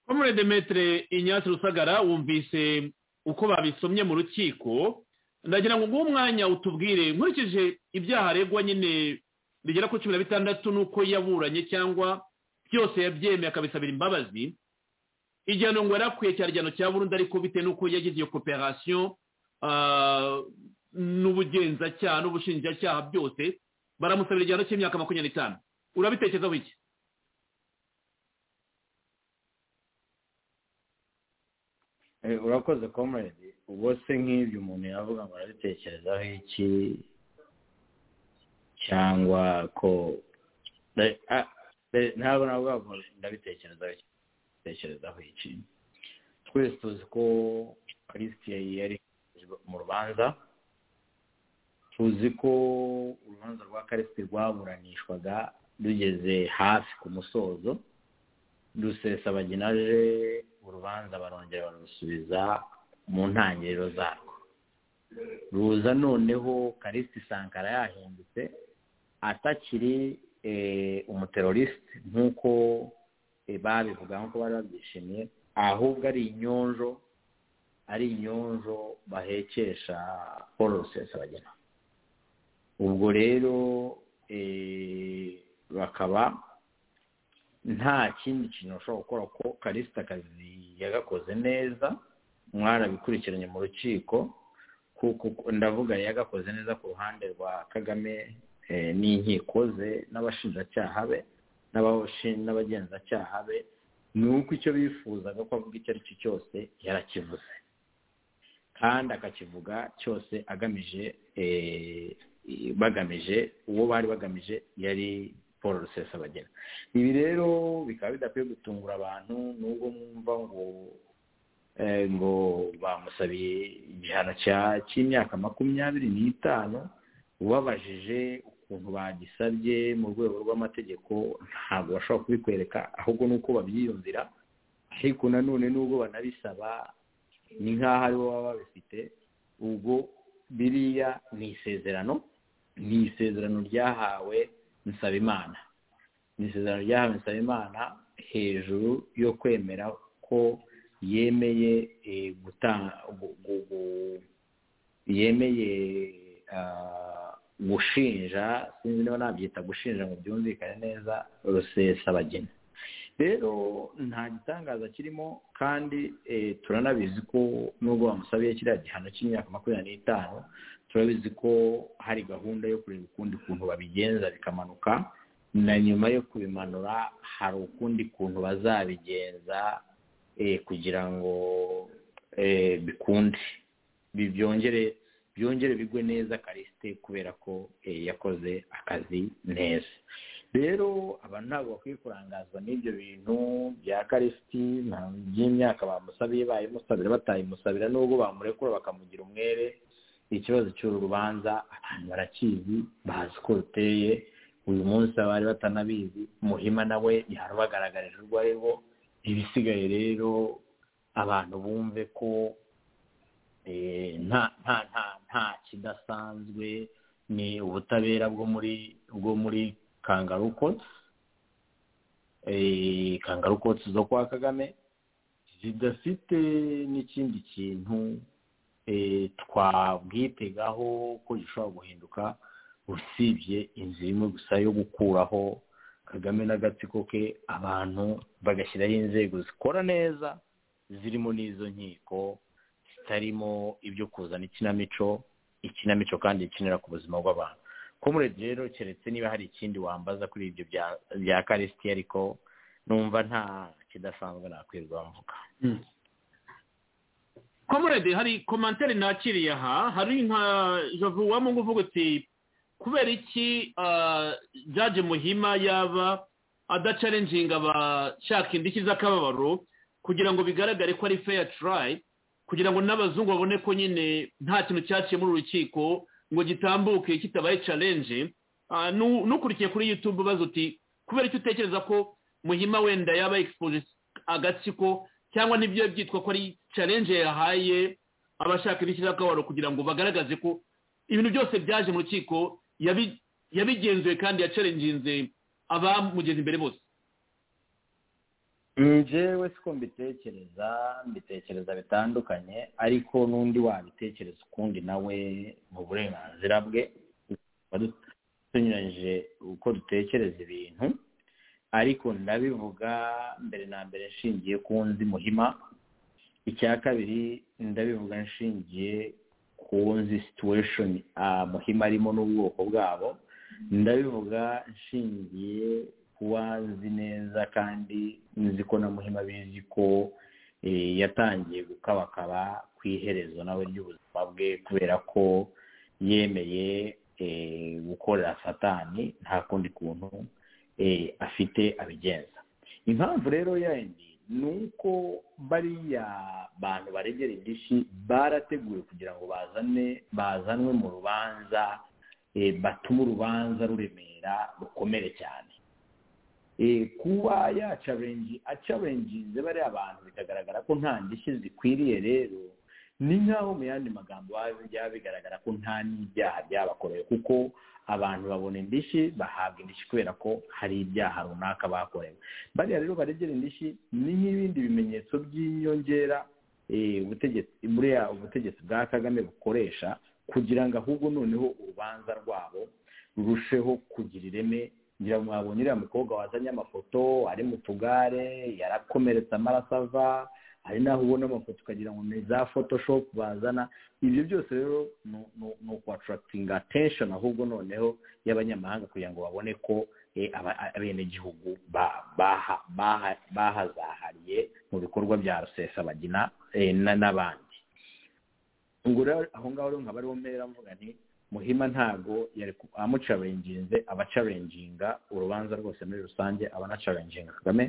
Speaker 3: komurede metere inyatsi rusagara wumvise uko babisomye mu rukiko ndagira ngo nguhe umwanya utubwire nkurikije ibyaha aregwa nyine bigera kuri cumi na bitandatu n'uko yaburanye cyangwa byose yabyemeye akabisabira imbabazi igihano ngo yarakwiye cyari igihano cya burundu ariko bitewe n'uko yagize iyo koperasiyo n'ubugenzacyaha n'ubushinjacyaha byose baramusabira igihano cy'imyaka makumyabiri n'itanu urabitekezaho iki
Speaker 4: urakoze komerede ubwo se nk'ibyo umuntu yavuga ngo arabitekerezaho iki cyangwa ko ntabwo navuga ngo ndabitekerezaho iki twese tuzi ko karisitiye yari mu rubanza tuzi ko urubanza rwa karisiti rwaburanishwaga rugeze hafi ku musozo rusesabaginaje urubanza barongera barusubiza mu ntangiriro zarwo ruza noneho karisiti sankara yahindutse atakiri umuterorisite nk'uko babivuga nk'uko bari babyishimiye ahubwo ari inyonjo ari inyonjo bahekesha paul rusesabagina ubwo rero bakaba nta kindi kintu bashobora gukora ko karisita akazi yagakoze neza mwarabikurikiranye mu rukiko kuko ndavuga yagakoze neza ku ruhande rwa kagame n'inkiko ze n'abashinjacyaha be n'abagenzacyaha be ni uko icyo bifuzaga ko avuga icyo ari cyo cyose yarakivuze kandi akakivuga cyose agamije bagamije uwo bari bagamije yari paul rusesabagina ibi rero bikaba bidakwiye gutungura abantu nubwo mwumva ngo ngo bamusabiye igihano cy'imyaka makumyabiri n'itanu ubabajije ukuntu bagisabye mu rwego rw'amategeko ntabwo bashobora kubikwereka ahubwo ni uko babyiyumvira ariko nanone nubwo banabisaba ni nk'aho ari bo baba babifite ubwo biriya ni isezerano ni isezerano ryahawe nsabimana ni isezerano ryahawe nsabimana hejuru yo kwemera ko yemeye gutanga yemeye gushinja sinzi niba nabyita gushinja ngo byumvikane neza rusesabagina rero nta gitangaza kirimo kandi turanabizi ko nubwo bamusabiye kiriya gihano cy'imyaka makumyabiri n'itanu turabizi ko hari gahunda yo kureba ukundi kuntu babigenza bikamanuka na nyuma yo kubimanura hari ukundi kuntu bazabigenza kugira ngo bikunde byongere byongere bigwe neza karisite kubera ko yakoze akazi neza rero abantu ntabwo bakwiye kurangazwa n'ibyo bintu bya karisiti by'imyaka bamusabiye bayimusabira batayimusabira nubwo bamurekura bakamugira umwere ikibazo cy'uru rubanza abantu barakizi bazi ko ruteye uyu munsi abari batanabizi muhima nawe yarubagaragarije urwo ari rwo ibisigaye rero abantu bumve ko nta nta nta nta kidasanzwe ni ubutabera bwo muri bwo muri kangarukotsi kangarukotsi zo kwa kagame zidafite n'ikindi kintu twabwitegaho ko gishobora guhinduka usibye inzira imwe gusa yo gukuraho kagame n'agatsiko ke abantu bagashyiraho inzego zikora neza zirimo n'izo nkiko zitarimo ibyo kuzana ikinamico ikinamico kandi ikinira ku buzima bw'abantu kumuredi rero keretse niba hari ikindi wambaza kuri ibyo bya karisiti ariko numva nta kidasanzwe nakwirwa mvuga
Speaker 3: komuredi hari komantere nakiriye aha hari nka javu wamungu uvuga uti kubera iki jaje muhima yaba adacarenjinga abashaka indishyi z'akababaro kugira ngo bigaragare ko ari feya turayi kugira ngo n'abazungu babone ko nyine nta kintu cyaciye muri urukiko ngo gitambuke kitabaye carenje nukurikiye kuri yutube ubaza uti kubera icyo utekereza ko muhima wenda yaba egisipoje agatsiko cyangwa n'ibyo byitwa ko ari carenje yahaye abashaka indishyi z'akababaro kugira ngo bagaragaze ko ibintu byose byaje mu rukiko yabigenzuye kandi yacarenginze abamugeze imbere bose
Speaker 4: njyewe siko mbitekereza mbitekereza bitandukanye ariko n'undi wabitekereza ukundi nawe mu burenganzira bwe tunyuranyije uko dutekereza ibintu ariko ndabivuga mbere na mbere nshingiye ku nzi muhima icya kabiri ndabivuga nshingiye nzi situation muhima arimo n'ubwoko bwabo ndabivuga nshingiye kuba nzi neza kandi nzi ko na muhima bizi ko yatangiye gukabakaba ku iherezo nawe ry'ubuzima bwe kubera ko yemeye gukorera satani nta kundi kuntu afite abigenza impamvu rero yindi ni uko bariya bantu baregera indishyi barateguwe kugira ngo bazane bazanwe mu rubanza batume urubanza ruremera rukomere cyane kuba yacarengize bariya abantu bikagaragara ko nta ndishyi zikwiriye rero ni nk'aho mu yandi magambo byaba bigaragara ko nta n'ibyaha byabakorewe kuko abantu babona indishyi bahabwa indishyi kubera ko hari ibyaha runaka bakorewe bariya rero baregera indishyi ni nk'ibindi bimenyetso by'inyongera buriya ubutegetsi bwa kagame bukoresha kugira ngo ahubwo noneho urubanza rwabo rurusheho kugira ireme ngira ngo mwabonye uriya mukobwa wazanye amafoto ari mu tugare yarakomeretse amaraso ava hari n'aho ubona amafoto ukagira ngo ni za photoshopu bazana ibyo byose rero ni ukuwatarakitinga atesheni ahubwo noneho y'abanyamahanga kugira ngo babone ko abenegihugu bahazahariye mu bikorwa bya rusesabagina n'abandi ubwo rero aho ngaho rero nkaba ariho mpera mvuga nti muhima ntabwo yari amucarenginze abacarenginga urubanza rwose muri rusange abanacarenginga kagame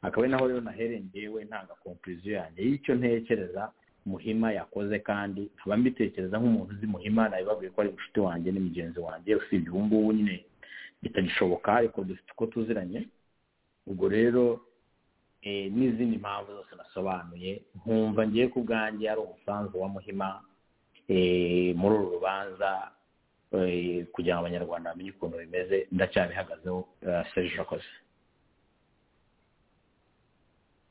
Speaker 4: akaba ari naho rero nahereye ngewe ntanga konkuriziyo yanjye y'icyo ntekereza muhima yakoze kandi nkaba mbitekereza nk'umuntu uzi muhima nabibabwiye ko ari inshuti wanjye ni mugenzi wanjye usibye ubu ngubu nyine bitagishoboka ariko dufite uko tuziranye ubwo rero n'izindi mpamvu zose nasobanuye nkumva ngiye ku bwanjye ari umusanzu wa muhima muri uru rubanza kugira ngo abanyarwanda bamenye ukuntu bimeze ndacyabihagazeho serije urakoze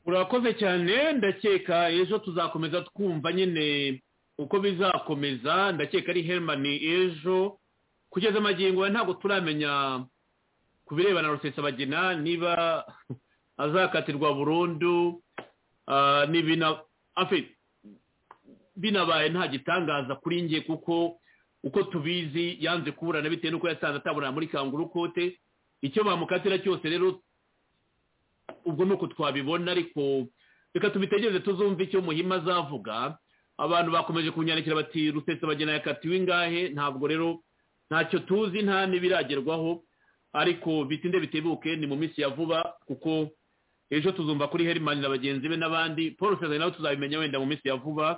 Speaker 3: urakoze cyane ndakeka ejo tuzakomeza twumva nyine uko bizakomeza ndakeka ari herimani ejo kugeza amagingo ntabwo turamenya ku birebana na rusesabagina niba azakatirwa burundu binabaye nta gitangaza kuri nge kuko uko tubizi yanze kuburana bitewe n'uko yasanze atabona muri kanguru kote icyo bamukatira cyose rero ubwo ni uko twabibona ariko reka tubitegereze tuzumve icyo muhima azavuga abantu bakomeje kunyandikira bati rusetse bagena yakatiwe ingahe ntabwo rero ntacyo tuzi nta n'ibiragerwaho ariko bitinde bitebuke ni mu minsi ya vuba kuko ejo tuzumva kuri herimani na bagenzi be n'abandi paul sezari nawe tuzabimenya wenda mu minsi ya vuba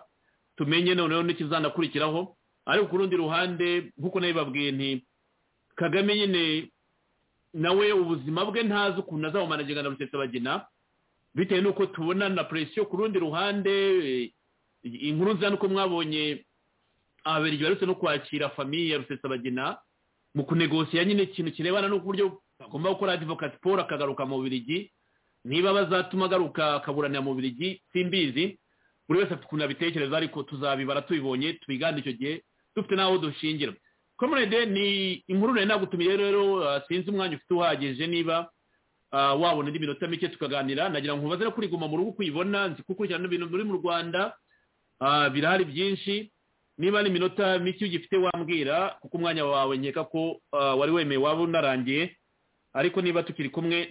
Speaker 3: tumenye noneho n'ikizanakurikiraho ariko ku rundi ruhande nk'uko nabibabwiye nti kagame nyine nawe ubuzima bwe ntazi ukuntu azabumana na rusetse bagena bitewe n'uko tubona na presiyo ku rundi ruhande inkuru nziza nuko mwabonye ahabera igihe aretse no kwakira famiye ya rusetse bagena mu kunegosiya nyine ikintu kirebana n'uburyo agomba gukora adivokati paul akagaruka mu birigi niba bazatuma agaruka akaburanira mu birigi simbizi buri wese afite ukuntu abitekereza ariko tuzabibara tubibonye tubigane icyo gihe dufite n'aho dushingira komurede ni inkuru nayo nagutumiye rero sinzi umwanya ufite uhagije niba wabona indi minota mike tukaganira nagira ngo ubaze kuri guma mu rugo ukuyibona nzi gukurikirana ibintu biri mu rwanda birahari byinshi niba ni iminota mike ugifite wambwira kuko umwanya wawe nkeka ko wari wemeye waba unarangiye ariko niba tukiri kumwe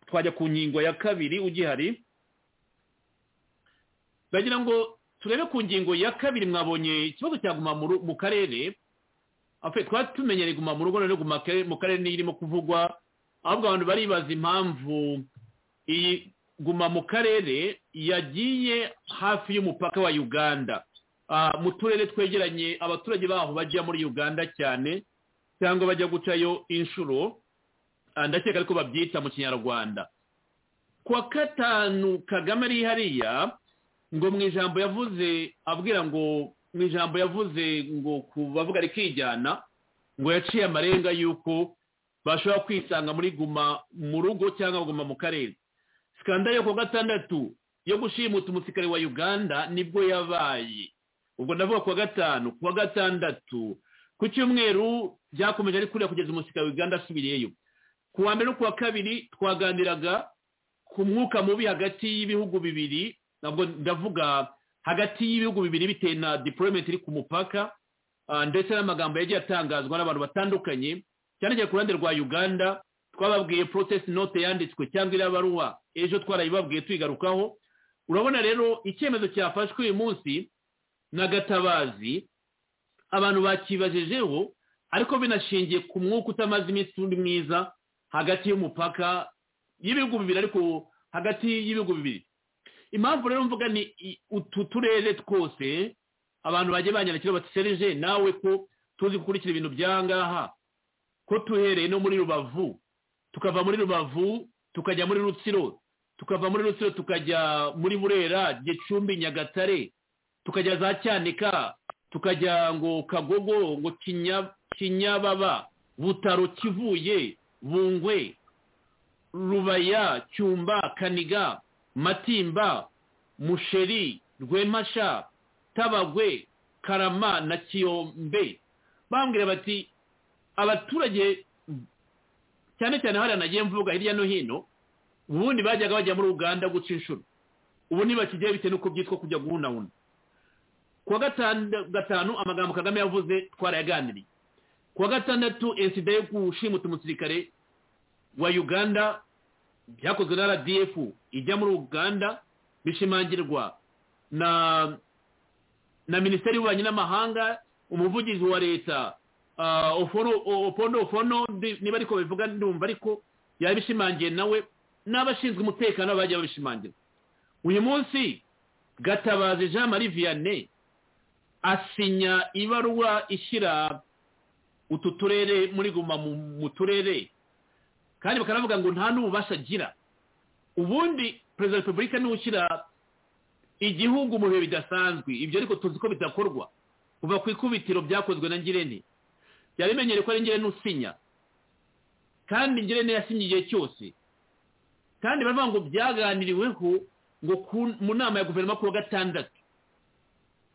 Speaker 3: twajya ku ngingo ya kabiri ugihari ndagira ngo turebe ku ngingo ya kabiri mwabonye ikibazo cyaguma mu karere twari tumenyereye guma mu rugo noneho mu karere irimo kuvugwa ahubwo abantu baribaza impamvu iyi guma mu karere yagiye hafi y'umupaka wa uganda mu turere twegeranye abaturage baho bajya muri uganda cyane cyangwa bajya gucayo inshuro ndakeka ariko babyita mu kinyarwanda kuwa gatanu kagame ari hariya ngo mu ijambo yavuze abwira ngo mu ijambo yavuze ngo ku bavuga rikijyana ngo yaciye amarenga y'uko bashobora kwisanga muri guma mu rugo cyangwa guma mu karere sikandari yo ku gatandatu yo gushimuta umusirikare wa uganda nibwo yabaye ubwo ndavuga ku wa gatanu ku wa gatandatu ku cyumweru byakomeje ari kuriya kugeza umusirikare wa uganda asubiyeyo ku wa mbere no ku wa kabiri twaganiraga ku mwuka mubi hagati y'ibihugu bibiri ntabwo ndavuga hagati y'ibihugu bibiri bitewe na dipolomenti iri ku mupaka ndetse n'amagambo yagiye atangazwa n'abantu batandukanye cyane cyane ku ruhande rwa uganda twababwiye protest note yanditswe cyangwa iriya baruwa ejo twarayibabwiye tuyigarukaho urabona rero icyemezo cyafashwe uyu munsi na gatabazi abantu bakibajejeho ariko binashingiye ku mwuka utamaze iminsi undi mwiza hagati y'umupaka y'ibihugu bibiri ariko hagati y'ibihugu bibiri impamvu rero mvuga ni utu turere twose abantu bagiye banyandikira bati serije nawe ko tuzi gukurikira ibintu bya ngaha ko tuhereye no muri rubavu tukava muri rubavu tukajya muri rutsiro tukava muri rutsiro tukajya muri burera gicumbi nyagatare tukajya za cyanika tukajya ngo kagogo ngo kinyababa butaro kivuye bungwe rubaya cyumba kaniga matimba musheri rwemasha tabagwe karama na kiyombe bambwira bati abaturage cyane cyane hariya nagiye mvuga hirya no hino ubundi bajyaga bajya muri uganda guca inshuro ubu ntibakigiye bitewe n'uko byitwa kujya guhunahuna ku wa gatanu amagambo kagame yavuze twarayaganiriye ku wa gatandatu insida yo gushimuta umusirikare wa uganda byakozwe na rdf ijya muri uganda bishimangirwa na na minisiteri y'ububanyi n'amahanga umuvugizi wa leta opondo opono niba ariko bivuga ndumva ariko yabishimangiye nawe n'abashinzwe umutekano bajya babishimangira uyu munsi gatabazi jean marie vianney asinya ibaruwa ishyira utu turere muri guma mu mu turere kandi bakanavuga ngo nta n'ububasha agira ubundi perezida wa repubulika niwe ushyira igihugu mu bihe bidasanzwe ibyo ariko tuzi ko bidakorwa kuva ku ikubitiro byakozwe na ngirente byari bimenyereye ko ari ngirente usinya kandi ngirente yasinye igihe cyose kandi baravuga ngo byaganiriweho ngo mu nama ya guverinoma ku wa gatandatu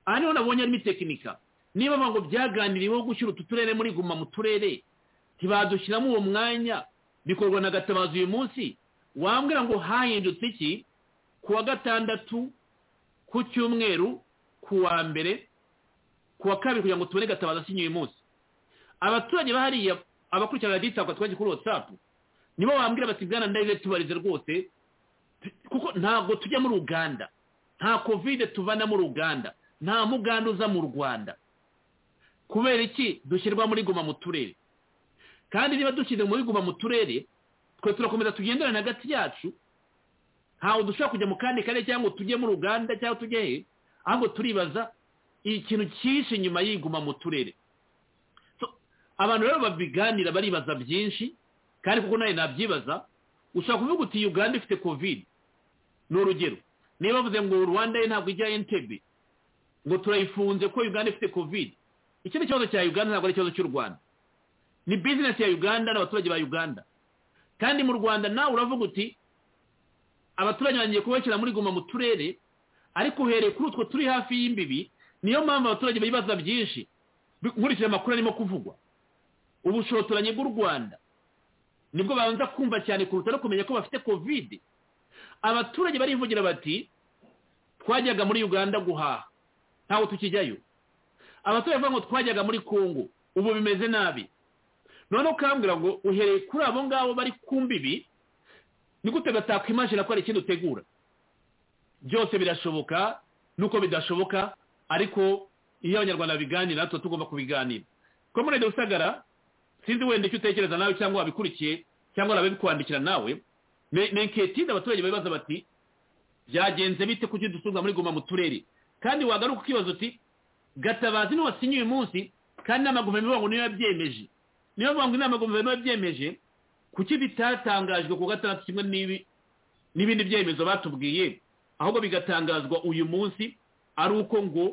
Speaker 3: aha niho nabonye harimo itekinika niba ngo byaganiriweho gushyira utu turere muri guma mu turere ntibadushyiramo uwo mwanya bikorwa na gatabazi uyu munsi wambwira ngo hahindutse iki ku wa gatandatu ku cyumweru ku wa mbere ku wa kabiri kugira ngo tubone gatabaza asinye uyu munsi abaturage bahariya abakurikirana radiyanti twagiye kuri watsapu nibo bambwira bati bwana ndahise tubarize rwose kuko ntabwo tujya muri uganda nta kovide tuvana muri uganda nta muganda uza mu rwanda kubera iki dushyirwa muri guma mu turere kandi niba dushyize muri guma mu turere twe turakomeza tugenderane hagati yacu ntawe dushobora kujya mu kandi kare cyangwa tujye muri uganda cyangwa tujye he ahubwo turibaza ikintu cyinshi nyuma yiguma mu turere abantu rero babiganira baribaza byinshi kandi kuko nawe nabyibaza ushobora kuvuga uti uganda ifite kovide ni urugero niba bavuze ngo rwanda ye ntabwo ijya entebe ngo turayifunze ko uganda ifite kovide icyo ni ikibazo cya uganda ntabwo ari ikibazo cy'u rwanda ni bizinesi ya uganda n'abaturage ba uganda kandi mu rwanda nawe uravuga uti abaturage bagiye kubakira muri guma mu turere ariko uhereye kuri utwo turi hafi y'imbibi niyo mpamvu abaturage bibaza byinshi nkurikije amakuru arimo kuvugwa ubushotoranyi bw'u rwanda nibwo babanza kumva cyane kuruta no kumenya ko bafite kovide abaturage barivugira bati twajyaga muri uganda guhaha ntawe tukijyayo abaturage bavuga ngo twajyaga muri kongo ubu bimeze nabi noneho ukambwira ngo uhereye kuri abo ngabo bari ku mbibi ni gute batakwimashira ko hari ikindi utegura byose birashoboka nuko bidashoboka ariko iyo abanyarwanda biganira natwe tugomba kubiganira komunede rusagara sinzi wenda icyo utekereza nawe cyangwa wabikurikiye cyangwa wabikuwandikira nawe menketide abaturage babibaza bati byagenze bite kuki dusubiza muri guma mu turere kandi wagaruka ukibaza uti gatabazi niwe wasinye uyu munsi kandi inama guverinoma ngo niyo yabyemeje niyo mpamvu inama guverinoma yabyemeje kuki bitatangajwe ku gatandatu kimwe n'ibindi byemezo batubwiye ahubwo bigatangazwa uyu munsi ari uko ngo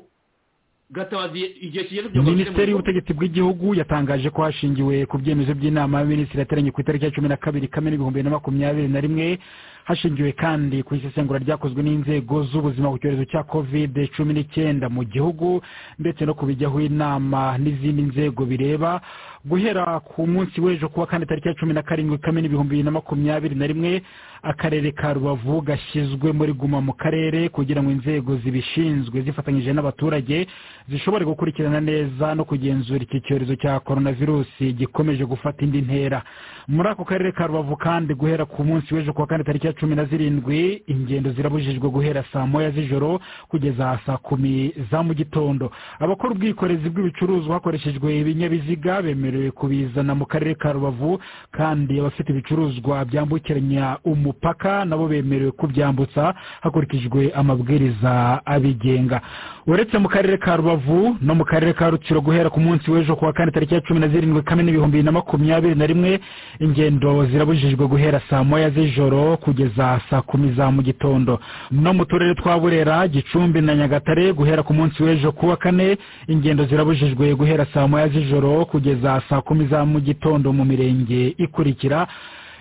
Speaker 3: gatabazi igihe kigeze
Speaker 9: minisiteri y'ubutegetsi bw'igihugu yatangaje ko hashingiwe ku byemezo by'inama y'abaminisitiri yateranye ku itariki ya cumi na kabiri kamena ibihumbi bibiri na makumyabiri na rimwe hashingiwe kandi ku isesengura ryakozwe n'inzego z'ubuzima ku cyorezo cya kovide cumi n'icyenda mu gihugu ndetse no kubijyaho inama n'izindi nzego bireba guhera ku munsi w'ejo kuwa kane tariki ya cumi na karindwi kamena ibihumbi bibiri na makumyabiri na rimwe akarere ka rubavu gashyizwe muri guma mu karere kugira ngo inzego zibishinzwe zifatanyije n'abaturage zishobore gukurikirana neza no kugenzura iki cyorezo cya korona virusi gikomeje gufata indi ntera muri ako karere ka rubavu kandi guhera ku munsi w'ejo kuwa kane tariki ya cumi na zirindwi ingendo zirabujijwe guhera saa moya z'ijoro kugeza saa kumi za mu gitondo abakora ubwikorezi bw'ibicuruzwa hakoreshejwe ibinyabiziga bemerewe kubizana mu karere ka rubavu kandi abafite ibicuruzwa byambukiranya umupaka nabo bemerewe kubyambutsa hakurikijwe amabwiriza abigenga uretse mu karere ka rubavu no mu karere ka rutsiro guhera ku munsi w'ejo kuwa kane tariki ya cumi na zirindwi kamena ibihumbi bibiri na makumyabiri na rimwe ingendo zirabujijwe guhera saa moya z'ijoro kugeza saa kumi za mu gitondo no mu turere twa burera gicumbi na nyagatare guhera ku munsi w'ejo kuwa kane ingendo zirabujijwe guhera saa moya z'ijoro kugeza saa kumi za mu gitondo mu mirenge ikurikira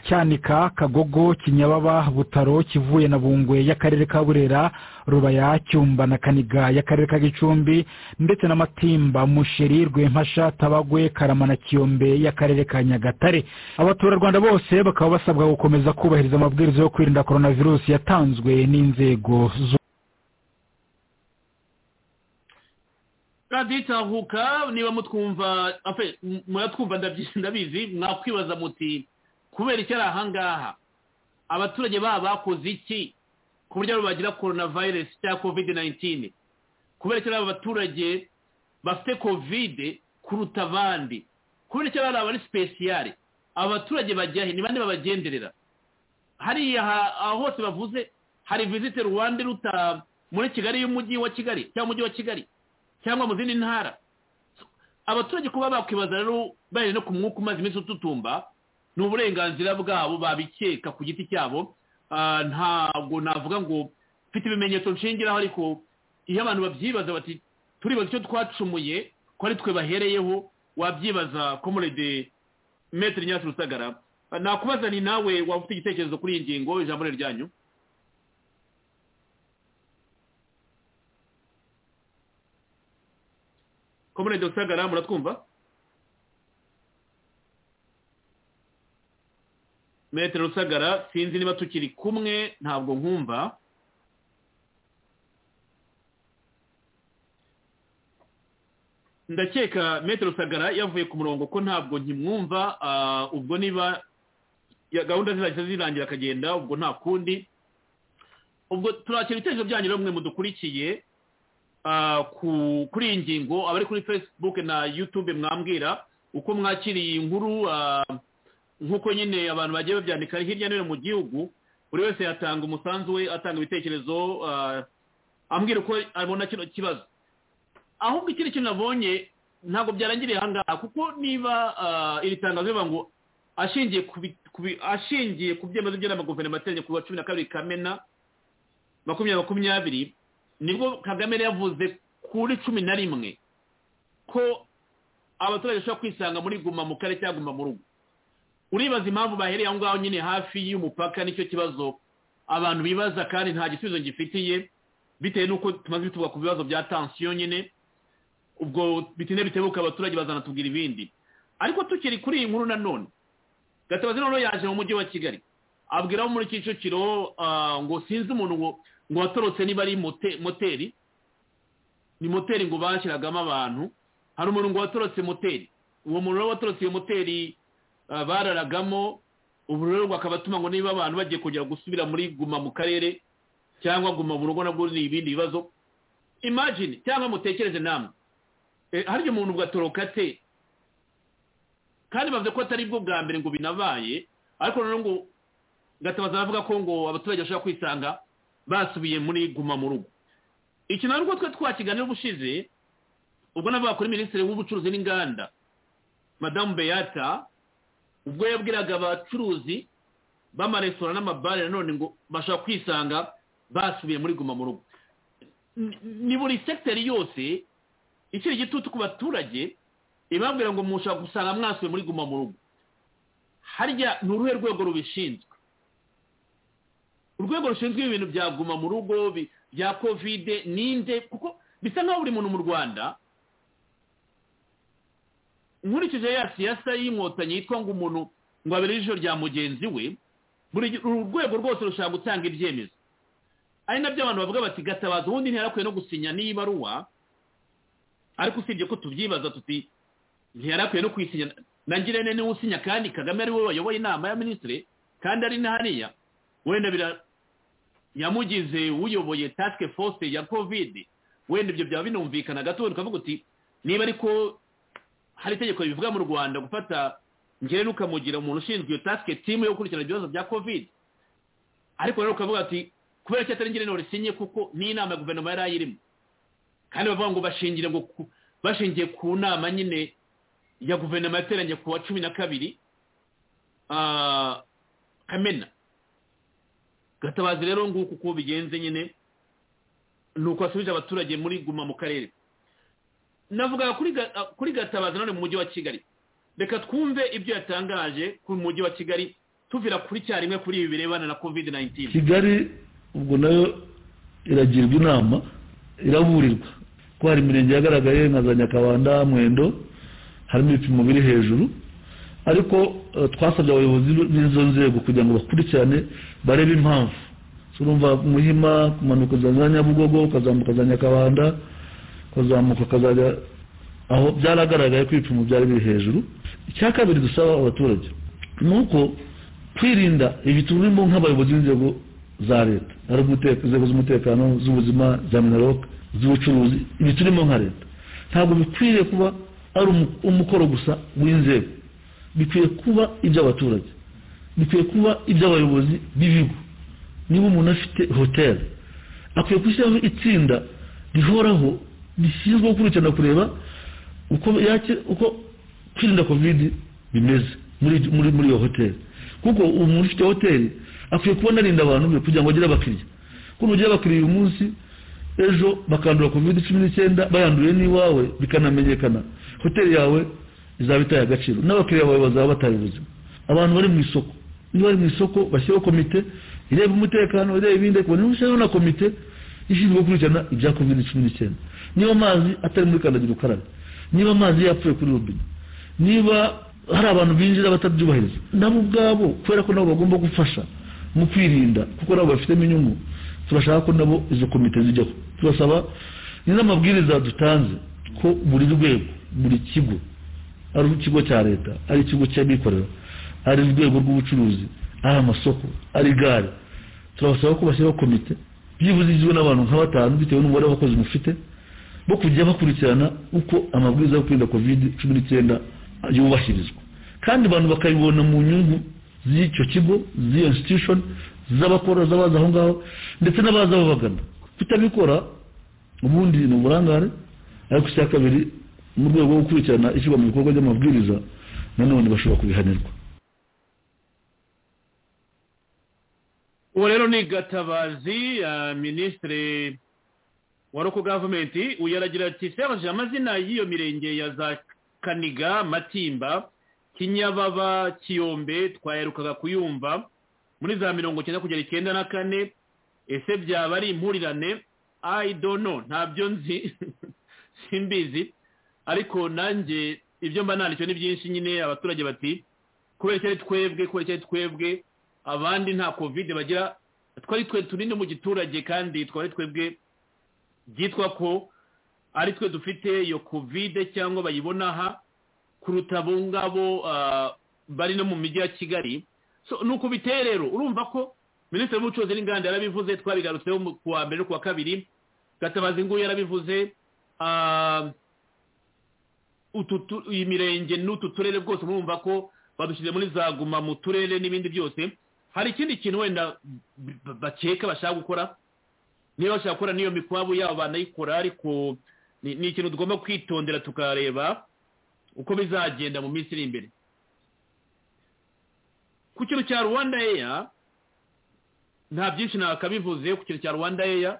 Speaker 9: cyanika kagogo kinyababa butaro kivuye na bungwe y'akarere ka burera rubaya cyumba na kaniga y'akarere ka gicumbi ndetse n'amatimba musheri rwempasha tabagwe karama na kiyombe y'akarere ka nyagatare abaturarwanda bose bakaba basabwa gukomeza kubahiriza amabwiriza yo kwirinda korona virusi yatanzwe n'inzego zo
Speaker 3: raditahuka niba mutwumva muratwumva ndabizi mwakwibaza muti kubera icyo ari ahangaha abaturage baba bakoze iki ku buryo bagira korona virusi cyangwa kovide nayintini kubera icyo ari abaturage bafite kovide kuruta abandi kubera icyo bari abari sipesiyare abaturage bajya he ni bande babagenderera hariya hose bavuze hari vizite ruwanda iruta muri kigali y'umujyi wa kigali cyangwa umujyi wa kigali cyangwa mu zindi ntara abaturage kuba bakwibaza rero bari no ku mwuka umaze iminsi ututumba ni uburenganzira bwabo babikeka ku giti cyabo ntabwo navuga ngo mfite ibimenyetso nshingiraho ariko iyo abantu babyibaza bati turibaza icyo twacumuye ko ari twe bahereyeho wabyibaza komorede metero nyasi rusagara nakubaza ni nawe waba ufite igitekerezo kuri iyi ngingo ijambo ryanyu komorede rusagara muratwumva metero rusagara sinzi niba tukiri kumwe ntabwo nkumva ndakeka metero rusagara yavuye ku murongo ko ntabwo nkimwumva ubwo niba gahunda zizahita zirangira akagenda ubwo nta kundi ubwo turakira ibitekerezo byanyu bamwe mudukurikiye kuri iyi ngingo abari kuri facebook na youtube mwambwira uko mwakiriye inkuru nk'uko nyine abantu bagiye babyandika hirya no hino mu gihugu buri wese yatanga umusanzu we atanga ibitekerezo ambwira uko abona kino kibazo ahubwo ikindi kintu nabonye ntabwo byarangiriye aha ngaha kuko niba iri tangazo rivuga ngo ashingiye ku byemezo by'inama guverinoma ateganya ku wa cumi na kabiri kamena makumyabiri makumyabiri nibwo kagame yavuze kuri cumi na rimwe ko abaturage bashobora kwisanga muri guma mu kare cyangwa guma mu rugo uribaza impamvu bahereye aho ngaho nyine hafi y'umupaka nicyo kibazo abantu bibaza kandi nta gisubizo ngifitiye bitewe n'uko tumaze tuvuga ku bibazo bya tansiyo nyine ubwo bitinde bitebuka abaturage bazanatubwira ibindi ariko tukiri kuri iyi nkuru nanone gatabazi noneho yaje mu mujyi wa kigali abwira abo muri kicukiro ngo sinzi umuntu ngo watorotse niba ari moteri ni moteri ngo bashyiragamo abantu hari umuntu ngo watorotse moteri uwo muntu rero watorotse iyo moteri bararagamo ubu rero akaba atuma ngo niba abantu bagiye kongera gusubira muri guma mu karere cyangwa guma mu rugo nabwo ni ibindi bibazo imagine cyangwa mutekereze namwe harya umuntu ugatoroka te kandi bavuze ko atari bwo bwa mbere ngo binabaye ariko noneho ngo gatabaza avuga ko ngo abaturage bashobora kwisanga basubiye muri guma mu rugo iki ntabwo ubwo twe twakiganira ubushize ubwo navuga kuri minisitiri w'ubucuruzi n'inganda madamu beyata ubwo yabwiraga abacuruzi b'amaresitora n'amabare nanone ngo bashobora kwisanga basubiye muri guma mu rugo ni buri sekiteri yose ikiri igitutu ku baturage ibabwira ngo mushobora gusanga mwasubiye muri guma mu rugo harya ni uruhe rwego rubishinzwe urwego rushinzwe ibintu bya guma mu rugo bya kovide ninde kuko bisa nkaho buri muntu mu rwanda nkurikije ya siyasa y'inkotanyi yitwa ngo umuntu ngo abere ijisho rya mugenzi we buri rwego rwose rushobora gutanga ibyemezo ari nabyo abantu bavuga bati gatabaza ubundi ntiyarakwiye no gusinya n'iyi baruwa ariko usibye ko tubyibaza tuti ntiyarakwiye no kuyisinya nangire niwe usinya kandi kagame ari we wayoboye inama ya minisitiri kandi ari hariya wenda bira yamugize uyoboye tasike force ya kovide wenda ibyo byaba binumvikana gato ukavuga uti niba ariko hari itegeko ribivuga mu rwanda gufata ngere n'ukamugira umuntu ushinzwe iyo tasike timu yo gukurikirana ibibazo bya kovide ariko rero ukavuga ati kubera ko atari ingene risinye kuko n'inama ya guverinoma yari ayirimo kandi bavuga ngo bashingire ngo bashingiye ku nama nyine ya guverinoma yateranye ku wa cumi na kabiri kamena gatabazi rero nguko uko bigenze nyine ni uko basubije abaturage muri guma mu karere navuga kuri gatabazi nanone mu mujyi wa kigali reka twumve ibyo yatangaje ku mujyi wa kigali tuvira kuri cyarimwe kuri ibi birebana na covid 19
Speaker 10: kigali ubwo nayo iragirwa inama iraburirwa ko hari imirenge yagaragaye nka za nyakabanda mwendo harimo ibipimo biri hejuru ariko twasabye abayobozi b'izo nzego kugira ngo bakurikirane barebe impamvu urumva muhima kumanuka za nyabugogo ukazamuka za nyakabanda ukazamuka ukazajya aho byaragaragaye ko ibipimo byari biri hejuru icya kabiri dusaba abaturage ni uko kwirinda ibi turimo nk'abayobozi b'inzego za leta ari inzego z'umutekano z'ubuzima za minaloc z'ubucuruzi ibi turimo nka leta ntabwo bikwiriye kuba ari umukoro gusa w'inzego bikwiye kuba iby'abaturage bikwiye kuba iby'abayobozi b'ibigo niba umuntu afite hoteli akwiye gushyiraho itsinda rihoraho rishinzwe gukurikirana kureba uko yake uko kwirinda kovidi bimeze muri muri muri iyo hoteli kuko umuntu ufite hoteli akwiye kubona arinda abantu be kugira ngo agire abakiriya kuko nugira abakiriya uyu munsi ejo bakandura kovide cumi n'icyenda bayanduriye n'iwawe bikanamenyekana hoteli yawe izaba itaye agaciro n'abakiriya bawe bazaba bataye ubuzima abantu bari mu isoko iyo bari mu isoko bashyiraho komite ireba umutekano ireba ibindi kubona ushyiraho na komite ishinzwe gukurikirana ibya kovide cumi n'icyenda niba amazi atari muri kandagira ukarabe niba amazi yapfuye kuri robine niba hari abantu binjira batabyubahiriza nabo ubwabo kubera ko nabo bagomba gufasha mu kwirinda kuko nabo bafitemo inyungu turashaka ko nabo izo komite zijyaho turasaba ni n'amabwiriza dutanze ko buri rwego buri kigo ari ikigo cya leta ari ikigo cy'abikorera ari urwego rw'ubucuruzi ari amasoko ari gare turabasaba ko bashyiraho komite byibuze igizwe n'abantu nka batanu bitewe n'umubare w'abakozi mufite bo kujya bakurikirana uko amabwiriza yo kwirinda kovide cumi n'icyenda yubahirizwa kandi abantu bakabibona mu nyungu z'icyo kigo z'iyo institution z'abakora z'abaza aho ngaho ndetse n'abaza babagana kutabikora ubundi ni uburangare ariko icya kabiri mu rwego rwo gukurikirana ishyirwa mu bikorwa by'amabwiriza nanone bashobora kubihanirwa
Speaker 3: uwo rero ni gatabazi minisitiri wa roko gavumenti uyu aragira ati ''sebajije amazina y'iyo mirenge ya za kaniga matimba kinyababa kiyombe twaherukaga kuyumva muri za mirongo icyenda kugera icyenda na kane ese byaba ari impurirane i don't know ntabyo nzi simbizi ariko nanjye ibyo mba nanditse ni byinshi nyine abaturage bati kubera icyo ari twebwe kubera icyo ari twebwe abandi nta kovide bagira twari twe turi no mu giturage kandi twari twebwe byitwa ko ari twe dufite iyo kovide cyangwa bayibona aha kuruta abo ngabo bari no mu mijyi ya kigali ni uko biteye rero urumva ko minisitiri w'ubucuruzi n'inganda yarabivuze twabigarutseho ku wa mbere no ku wa kabiri gatabazi nguyu yarabivuze iyi mirenge n'utu turere bwose murumva ko badushyize muri za guma mu turere n'ibindi byose hari ikindi kintu wenda bakeka bashaka gukora niba bashaka gukora n'iyo mikwabu yabo banayikora ariko ni ikintu tugomba kwitondera tukareba uko bizagenda mu minsi iri imbere ku kintu cya rwanda eya nta byinshi ntakabivuze ku kintu cya rwanda eya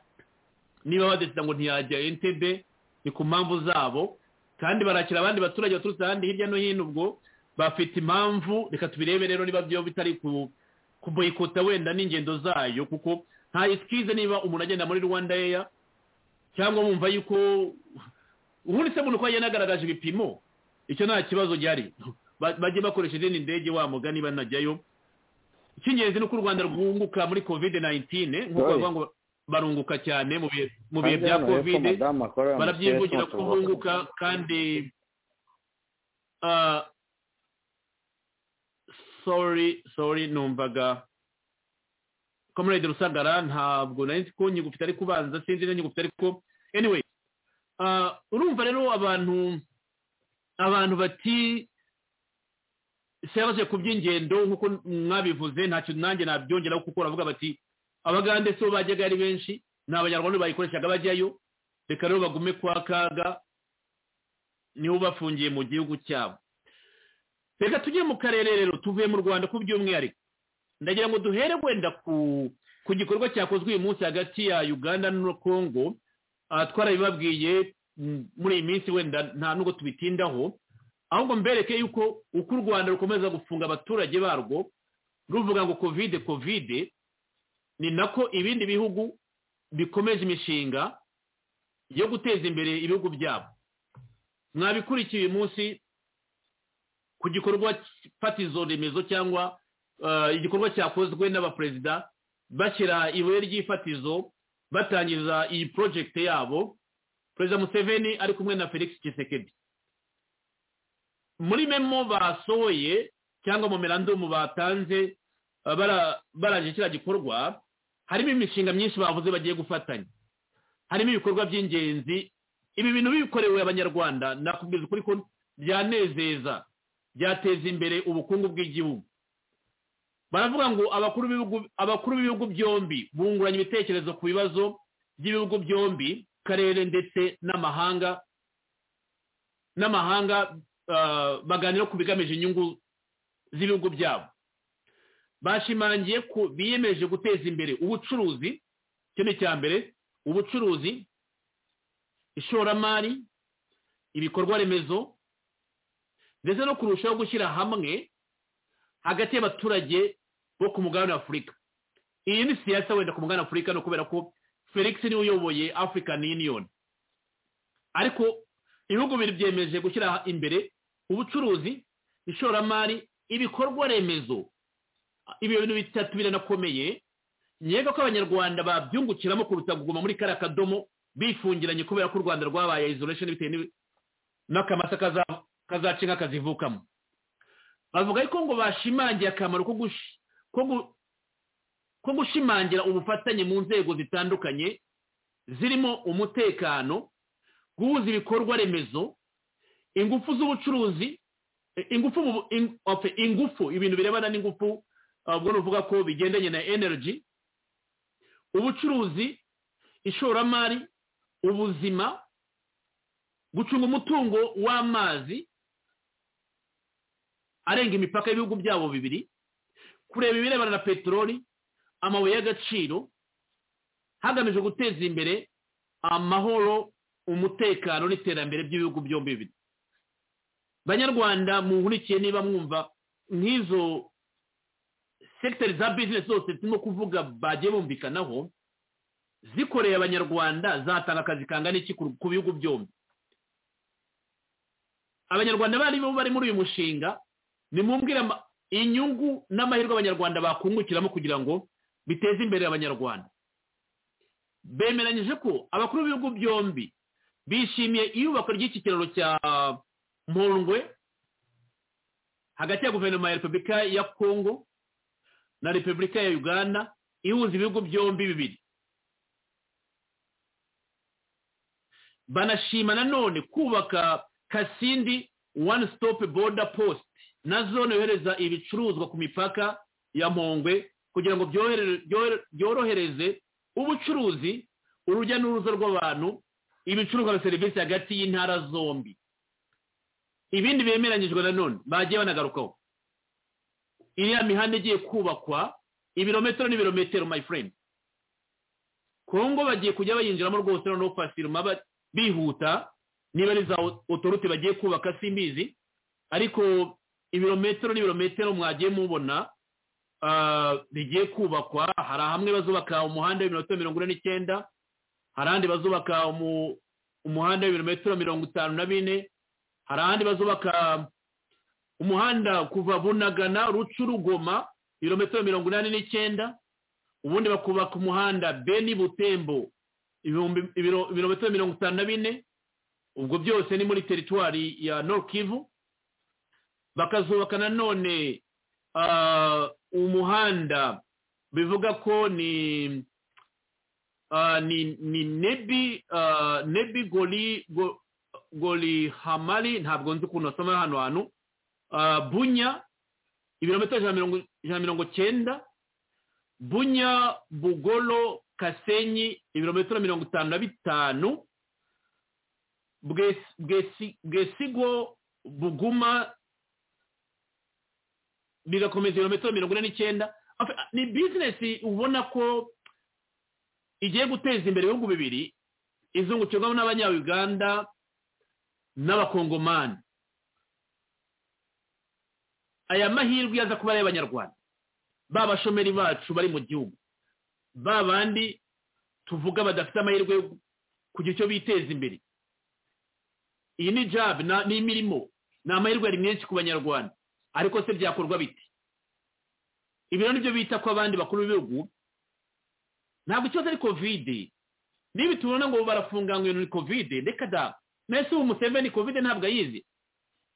Speaker 3: niba badesida ngo ntiyajya entebe ni ku mpamvu zabo kandi barakira abandi baturage baturutse ahandi hirya no hino ubwo bafite impamvu reka tubirebe rero niba byo bitari kuboyikota wenda n'ingendo zayo kuko nta esikize niba umuntu agenda muri rwanda eya cyangwa wumva yuko ubundi se umuntu ko agenda agaragaje ibipimo icyo nta kibazo gihari bajye bakoresha izindi ndege wa mugani banajyayo icy'ingenzi ni uko u rwanda rwunguka muri kovide nayintine nk'uko bavuga ngo barunguka cyane mu bihe bya kovide barabyivugira ko bunguka kandi sori sori numvaga comrade rusagara ntabwo nari nzi ko nyigufite ariko ubanza sinzi na nyigufite ariko anyway urumva rero abantu abantu bati sebaje ku by'ingendo nk'uko mwabivuze nta kintu nanjye nabyongeraho kuko baravuga bati abagande si bo bajyaga ari benshi ni abanyarwanda bayikoreshaga bajyayo reka rero bagume kwa kaga nibo bafungiye mu gihugu cyabo reka tujye mu karere rero tuvuye mu rwanda ku by'umwihariko ndagira ngo duhere wenda ku gikorwa cyakozwe uyu munsi hagati ya uganda na congo twarabibabwiye muri iyi minsi wenda nta nubwo tubitindaho ahubwo mbereke yuko uko u rwanda rukomeza gufunga abaturage barwo ruvuga ngo kovide kovide ni nako ibindi bihugu bikomeje imishinga yo guteza imbere ibihugu byabo mwabikurikiye uyu munsi ku gikorwa fatizo remezo cyangwa igikorwa cyakozwe n'abaperezida bashyira ibuye ry'ifatizo batangiza iyi porojegite yabo perezida museveni ari kumwe na felix kisekedi muri memo basohoye cyangwa mu mirandumu batanze barangije kiriya gikorwa harimo imishinga myinshi bavuze bagiye gufatanya harimo ibikorwa by'ingenzi ibi bintu bikorewe abanyarwanda nakubwiza ukuri ko byanezeza byateza imbere ubukungu bw'igihugu baravuga ngo abakuru b'ibihugu byombi bunguranye ibitekerezo ku bibazo by'ibihugu byombi karere ndetse n'amahanga n'amahanga baganira ku bigamije inyungu z'ibihugu byabo bashimangiye ko biyemeje guteza imbere ubucuruzi icyo ni icya mbere ubucuruzi ishoramari ibikorwa remezo ndetse no kurushaho gushyira hamwe hagati y'abaturage bo ku mugabane w'afurika iyi ni siyasa wenda ku mugabane w'afurika no kubera ko felix niwe uyoboye african union ariko ibihugu bibiri byemeje gushyira imbere ubucuruzi ishoramari ibikorwa remezo ibi bintu bitatu biranakomeye nyega ko abanyarwanda babyungukiramo kuruta kuguma muri kariya kadomo bifungiranye kubera ko u rwanda rwabaye isolation bitewe n'akamasa kazaca inka kazivukamo bavuga ariko ngo bashimangiye akamaro ko gushimangira ubufatanye mu nzego zitandukanye zirimo umutekano guhuza ibikorwa remezo ingufu z'ubucuruzi ingufu ingufu ibintu birebana n'ingufu ubwo ni uvuga ko bigendanye na energy ubucuruzi ishoramari ubuzima gucunga umutungo w'amazi arenga imipaka y'ibihugu byabo bibiri kureba ibirebana na peteroli amabuye y'agaciro hagamijwe guteza imbere amahoro umutekano n'iterambere by'ibihugu byombi bibiri banyarwanda muhurikiye niba mwumva nk'izo sekiteri za bizinesi zose turimo kuvuga bagiye bumvikanaho zikoreye abanyarwanda zatanga akazi kangana iki ku bihugu byombi abanyarwanda barimo bari muri uyu mushinga nimumbwira inyungu n'amahirwe abanyarwanda bakungukiramo kugira ngo biteze imbere abanyarwanda bemeranyije ko abakuru b'ibihugu byombi bishimiye iyubakwa ry'iki kiraro cya mpongwe hagati ya guverinoma ya repubulika ya kongo na repubulika ya uganda ihuza ibihugu byombi bibiri banashima nanone kubaka kasindi one stop border post na zone yohereza ibicuruzwa ku mipaka ya mpongwe kugira ngo byorohereze ubucuruzi urujya n'uruza rw'abantu ibicuruzwa na serivisi hagati y'intara zombi ibindi bemeranyijwe nanone bagiye banagarukaho iriya mihanda igiye kubakwa ibirometero n'ibirometero my friend kongo bagiye kujya bayinjiramo rwose noneho fasiruma bihuta niba ari za otorute bagiye kubaka simbizi ariko ibirometero n'ibirometero mwagiye mubona bigiye kubakwa hari hamwe bazubaka umuhanda w'ibirometero mirongo ine n'icyenda hari ahandi bazubaka umuhanda w'ibirometero mirongo itanu na bine hari ahandi bazubaka umuhanda kuva bunagana rucu rugoma ibirometero mirongo inani n'icyenda ubundi bakubaka umuhanda beni butembo ibirometero mirongo itanu na bine ubwo byose ni muri teritwari ya Kivu bakazubaka nanone umuhanda bivuga ko ni ni nebi nebi goli goli hamari ntabwo nzi ukuntu basoma hano hantu bunya ibirometero ijana na mirongo cyenda bunya bugolo kasenyi ibirometero mirongo itanu na bitanu bwesigo buguma bigakomeza ibirometero mirongo ine n'icyenda ni bizinesi ubona ko igiye guteza imbere ibihugu bibiri izungukirwamo n'abanyayuganda n'abakongomani aya mahirwe aza kuba ari ay'abanyarwanda ba bashomeri bacu bari mu gihugu ba bandi tuvuga badafite amahirwe yo kugira icyo biteza imbere iyi ni jabu ni imirimo ni amahirwe ari menshi ku banyarwanda ariko se byakorwa biti ibyo nibyo bita ko abandi bakuru b'ibihugu ntabwo ikibazo ari kovide niba tubona ngo barafunga ngo ni kovide reka da mbese ubu museveni kovide ntabwo ayizi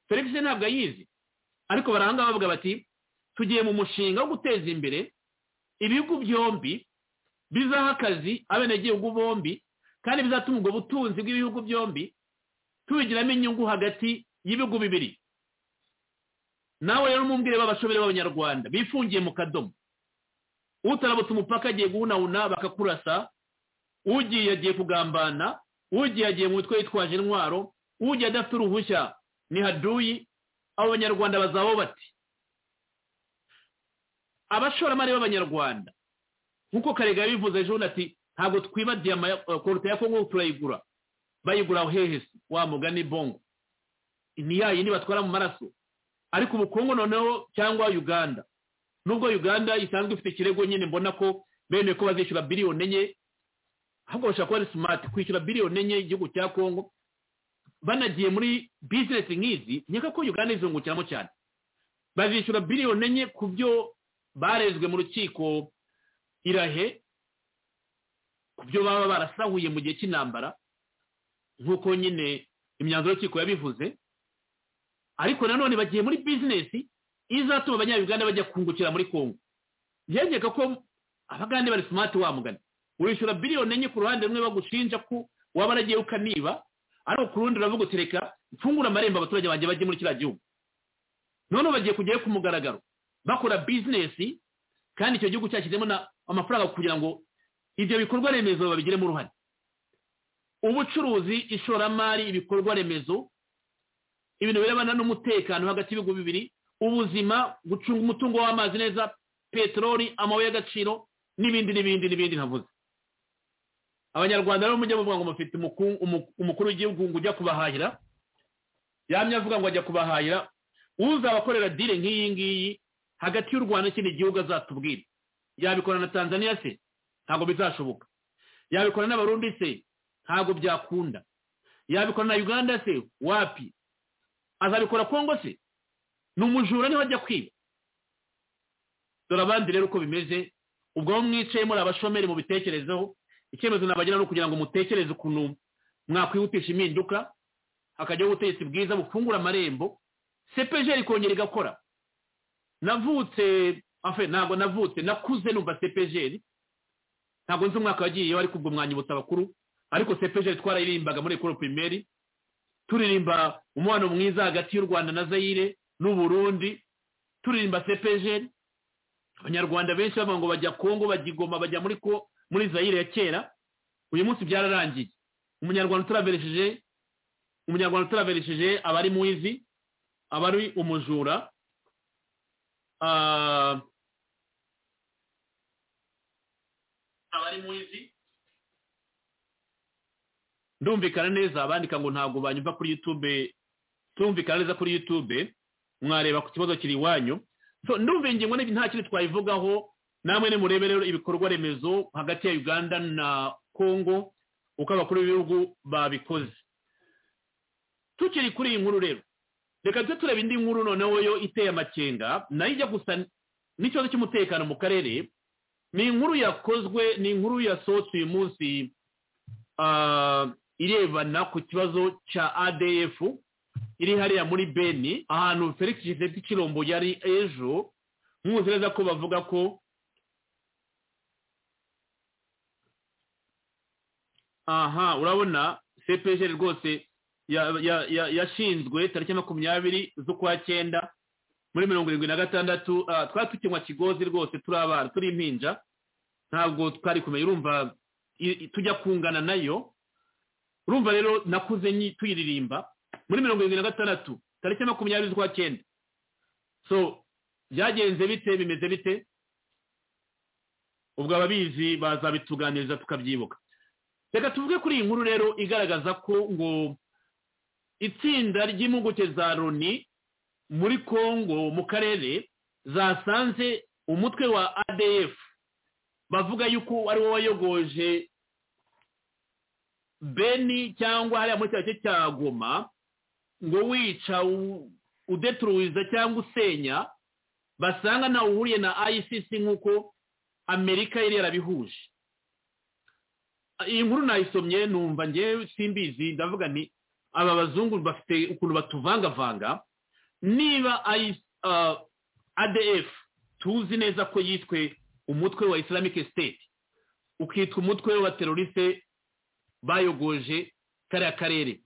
Speaker 3: felix ntabwo ayizi ariko baranga bavuga bati tugiye mu mushinga wo guteza imbere ibihugu byombi bizaha akazi abenegihugu bombi kandi bizatuma ubwo butunzi bw'ibihugu byombi tubigiramo inyungu hagati y'ibihugu bibiri nawe rero mumbwire b'abashobere b'abanyarwanda bifungiye mu kadomo utarabutse umupaka agiye guhunahuna bakakurasa ugiye agiye kugambana ugiye agiye mu mutwe yitwaje intwaro ugiye adafite uruhushya ni haduyi abo banyarwanda bazaba bati abashoramari b'abanyarwanda nk'uko karega yabivuze ejo ati ntabwo twiba diyama koruta ya kongo turayigura bayigura aho hehese wa mugani bongo ni ya yindi batwara mu maraso ariko ubu kongo noneho cyangwa uganda nubwo uganda isanzwe ifite ikirego nyine mbona ko bene ko bazishyura biliyoni enye ahubwo bashobora kuba ari simati kwishyura biliyoni enye igihugu cya kongo banagiye muri bizinesi nk'izi nkeka ko uganda izungukiramo cyane bazishyura biliyoni enye ku byo barezwe mu rukiko irahe ku byo baba barasahuye mu gihe cy'intambara nk'uko nyine imyanzuro y'urukiko yabivuze ariko nanone bagiye muri bizinesi izatuma abanyabuganda bajya kungukira muri kongo byegeka ko abagande bari simati wamugana wishyura biliyoni enye ku ruhande rumwe bagushinja ko waba waragiye ukaniba ariko ku rundi uravuga uti reka mfungura amarembo abaturage banjye bajye muri kiriya gihugu noneho bagiye kujyayo ku mugaragaro bakora bizinesi kandi icyo gihugu cyashyizemo amafaranga kugira ngo ibyo bikorwa remezo babigiremo uruhare ubucuruzi ishoramari ibikorwa remezo ibintu birebana n'umutekano hagati y'ibihugu bibiri ubuzima gucunga umutungo w'amazi neza peteroli amabuye y'agaciro n'ibindi n'ibindi n'ibindi ntavuze abanyarwanda rero mujya bavuga ngo mufite umukuru w'igihugu ngo ujya kubahahira yamye avuga ngo ajya kubahahira uzabakorera dire nk'iyi ngiyi hagati y'u rwanda n'ikindi gihugu azatubwira yabikora na tanzania se ntabwo bizashoboka yabikora n'abarundi se ntabwo byakunda yabikora na uganda se wapi azabikora kongo se ni umujura niho ajya kwiba dore abandi rero uko bimeze ubwo aho mwicaye muri abashomeri mu bitekerezeho icyemezo nabagira ni ukugira ngo mutekereze ukuntu mwakwihutisha impinduka hakajyaho ubutegetsi bwiza bufungura amarembo sepejeri ikongera igakora navutse ntabwo navutse nakuze numva sepejeri ntabwo nzi umwaka wagiyeho ariko ubwo mwanyibutsa abakuru ariko sepejeri twarayirimbaga muri ekoro pirimeri turirimba umubano mwiza hagati y'u rwanda na zayire n'uburundi turirimba sepejeri abanyarwanda benshi bavuga ngo bajya kongo bajya igoma bajya muri ko muri zayire ya kera uyu munsi byararangiye umunyarwanda utaraveresheje umunyarwanda utaraveresheje aba ari muwizi aba ari umujura aba ari muwizi ndumvikana neza abandika ngo ntabwo banyumva kuri yutube tumvikana neza kuri yutube mwareba ku kibazo kiri iwanyu ndumva ingingo nta kintu twayivugaho namwe nimurebe rero ibikorwa remezo hagati ya uganda na kongo uko abakuru b'ibihugu babikoze tukiri kuri iyi nkuru rero reka tujye tureba indi nkuru noneho yo iteye amakenga nayo ijya gusa n'ikibazo cy'umutekano mu karere ni inkuru yakozwe ni inkuru yasohotse uyu munsi irebana ku kibazo cya adf iri hariya muri beni ahantu felix giseti kirombo yari ejo muzi neza ko bavuga ko aha urabona cpg rwose yashinzwe tariki makumyabiri z'ukwa cyenda muri mirongo irindwi na gatandatu twari tukinywa kigozi rwose turi abana turi impinja ntabwo twari kumenya urumva tujya kungana nayo urumva rero nakuze tuyiririmba muri mirongo irindwi na gatandatu tariki makumyabiri z'ukwa cyenda so byagenze bite bimeze bite ubwo ababizi bazabituganiriza tukabyibuka reka tuvuge kuri iyi nkuru rero igaragaza ko ngo itsinda ry'impuguke za loni muri congo mu karere zasanze umutwe wa adf bavuga yuko ari wo wayogoje beni cyangwa hariya muri cya cya goma ngo wica udeturuwiza cyangwa usenya basanga ntawe uhuriye na icc nk'uko amerika yari yarabihuje iyi nkuru nayisomye numva ngewe simbizi ndavuga ni aba bazungu bafite ukuntu batuvangavanga niba adf tuzi neza ko yiswe umutwe wa islamic state ukitwa umutwe w'abateroriste bayogoje kariya karere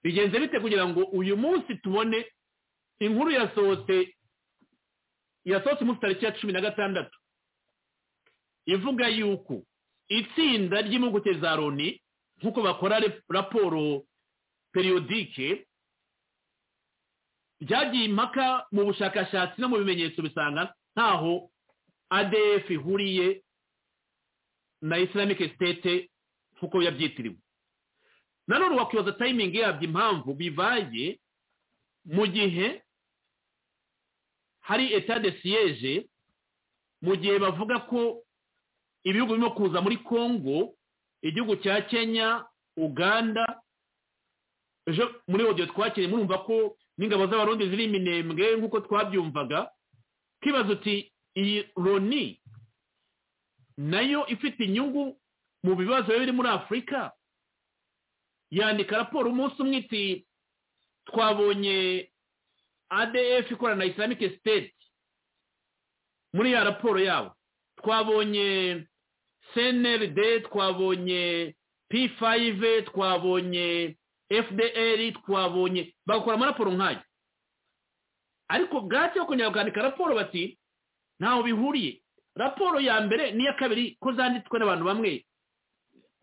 Speaker 3: bigenze bite kugira ngo uyu munsi tubone inkuru yasohotse yasohotse umunsi tariki ya cumi na gatandatu ivuga yuko itsinda ry'impuguke za loni nk'uko bakora raporo periyodike ryagiye impaka mu bushakashatsi no mu bimenyetso bisanga ntaho adf ihuriye na islamic state nk'uko yabyitiriwe nanone wakwibaza tayimingi yabyo impamvu bibaye mu gihe hari eta de siyeje mu gihe bavuga ko ibihugu birimo kuza muri congo igihugu cya kenya uganda ejo muri odiyo twakiriye murumva ko n'ingabo z'abarundi ziri iminembwe nk'uko twabyumvaga twibaza uti iyi loni nayo ifite inyungu mu bibazo biri muri afurika yandika raporo umunsi umwe iti twabonye adf ikorana na islamic state muri ya raporo yabo twabonye cnrd twabonye p5 twabonye fdr twabonye bagakora amaraporo nk'ayo ariko bwacye bakongera bakandika raporo bati ntaho bihuriye raporo ya mbere n'iya kabiri ko zanditswe n'abantu bamwe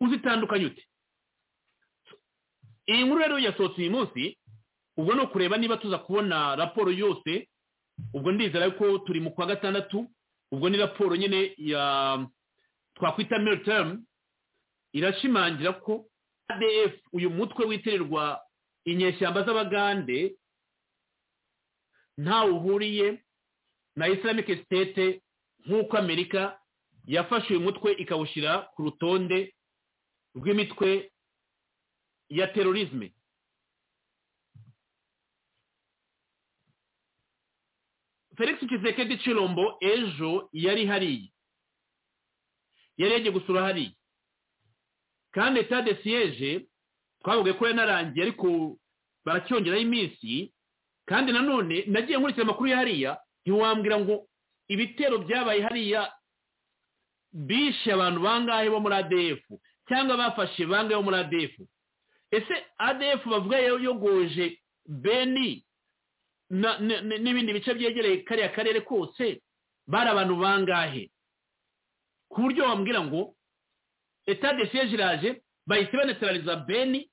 Speaker 3: uzitandukanye ute iyi nkuru rero yasohotse uyu munsi ubwo ni ukureba niba tuza kubona raporo yose ubwo ndizera ko turi mu kwa gatandatu ubwo ni raporo nyine ya twakwita militemu irashimangira ko adf uyu mutwe witirirwa inyeshyamba z'abagande ntawe uhuriye na islamic state nk'uko amerika yafashe uyu mutwe ikawushyira ku rutonde rw'imitwe ya terorizme felix kizeke gicirombo ejo yari hariya yari yagiye gusura hariya kandi etade siyeje twavuga ko yanarangiye ariko baracyongeraho iminsi kandi nanone nagiye nkurikira amakuru ya hariya ntiwambwira ngo ibitero byabaye hariya bishe abantu bangahe bo muri adf cyangwa bafashe bangahe bo muri adf ese adf bavuga yogoje beni n'ibindi bice byegereye kariya karere kose bari abantu bangahe ku buryo wambwira ngo etade siyeje iraje bahise banetarariza beni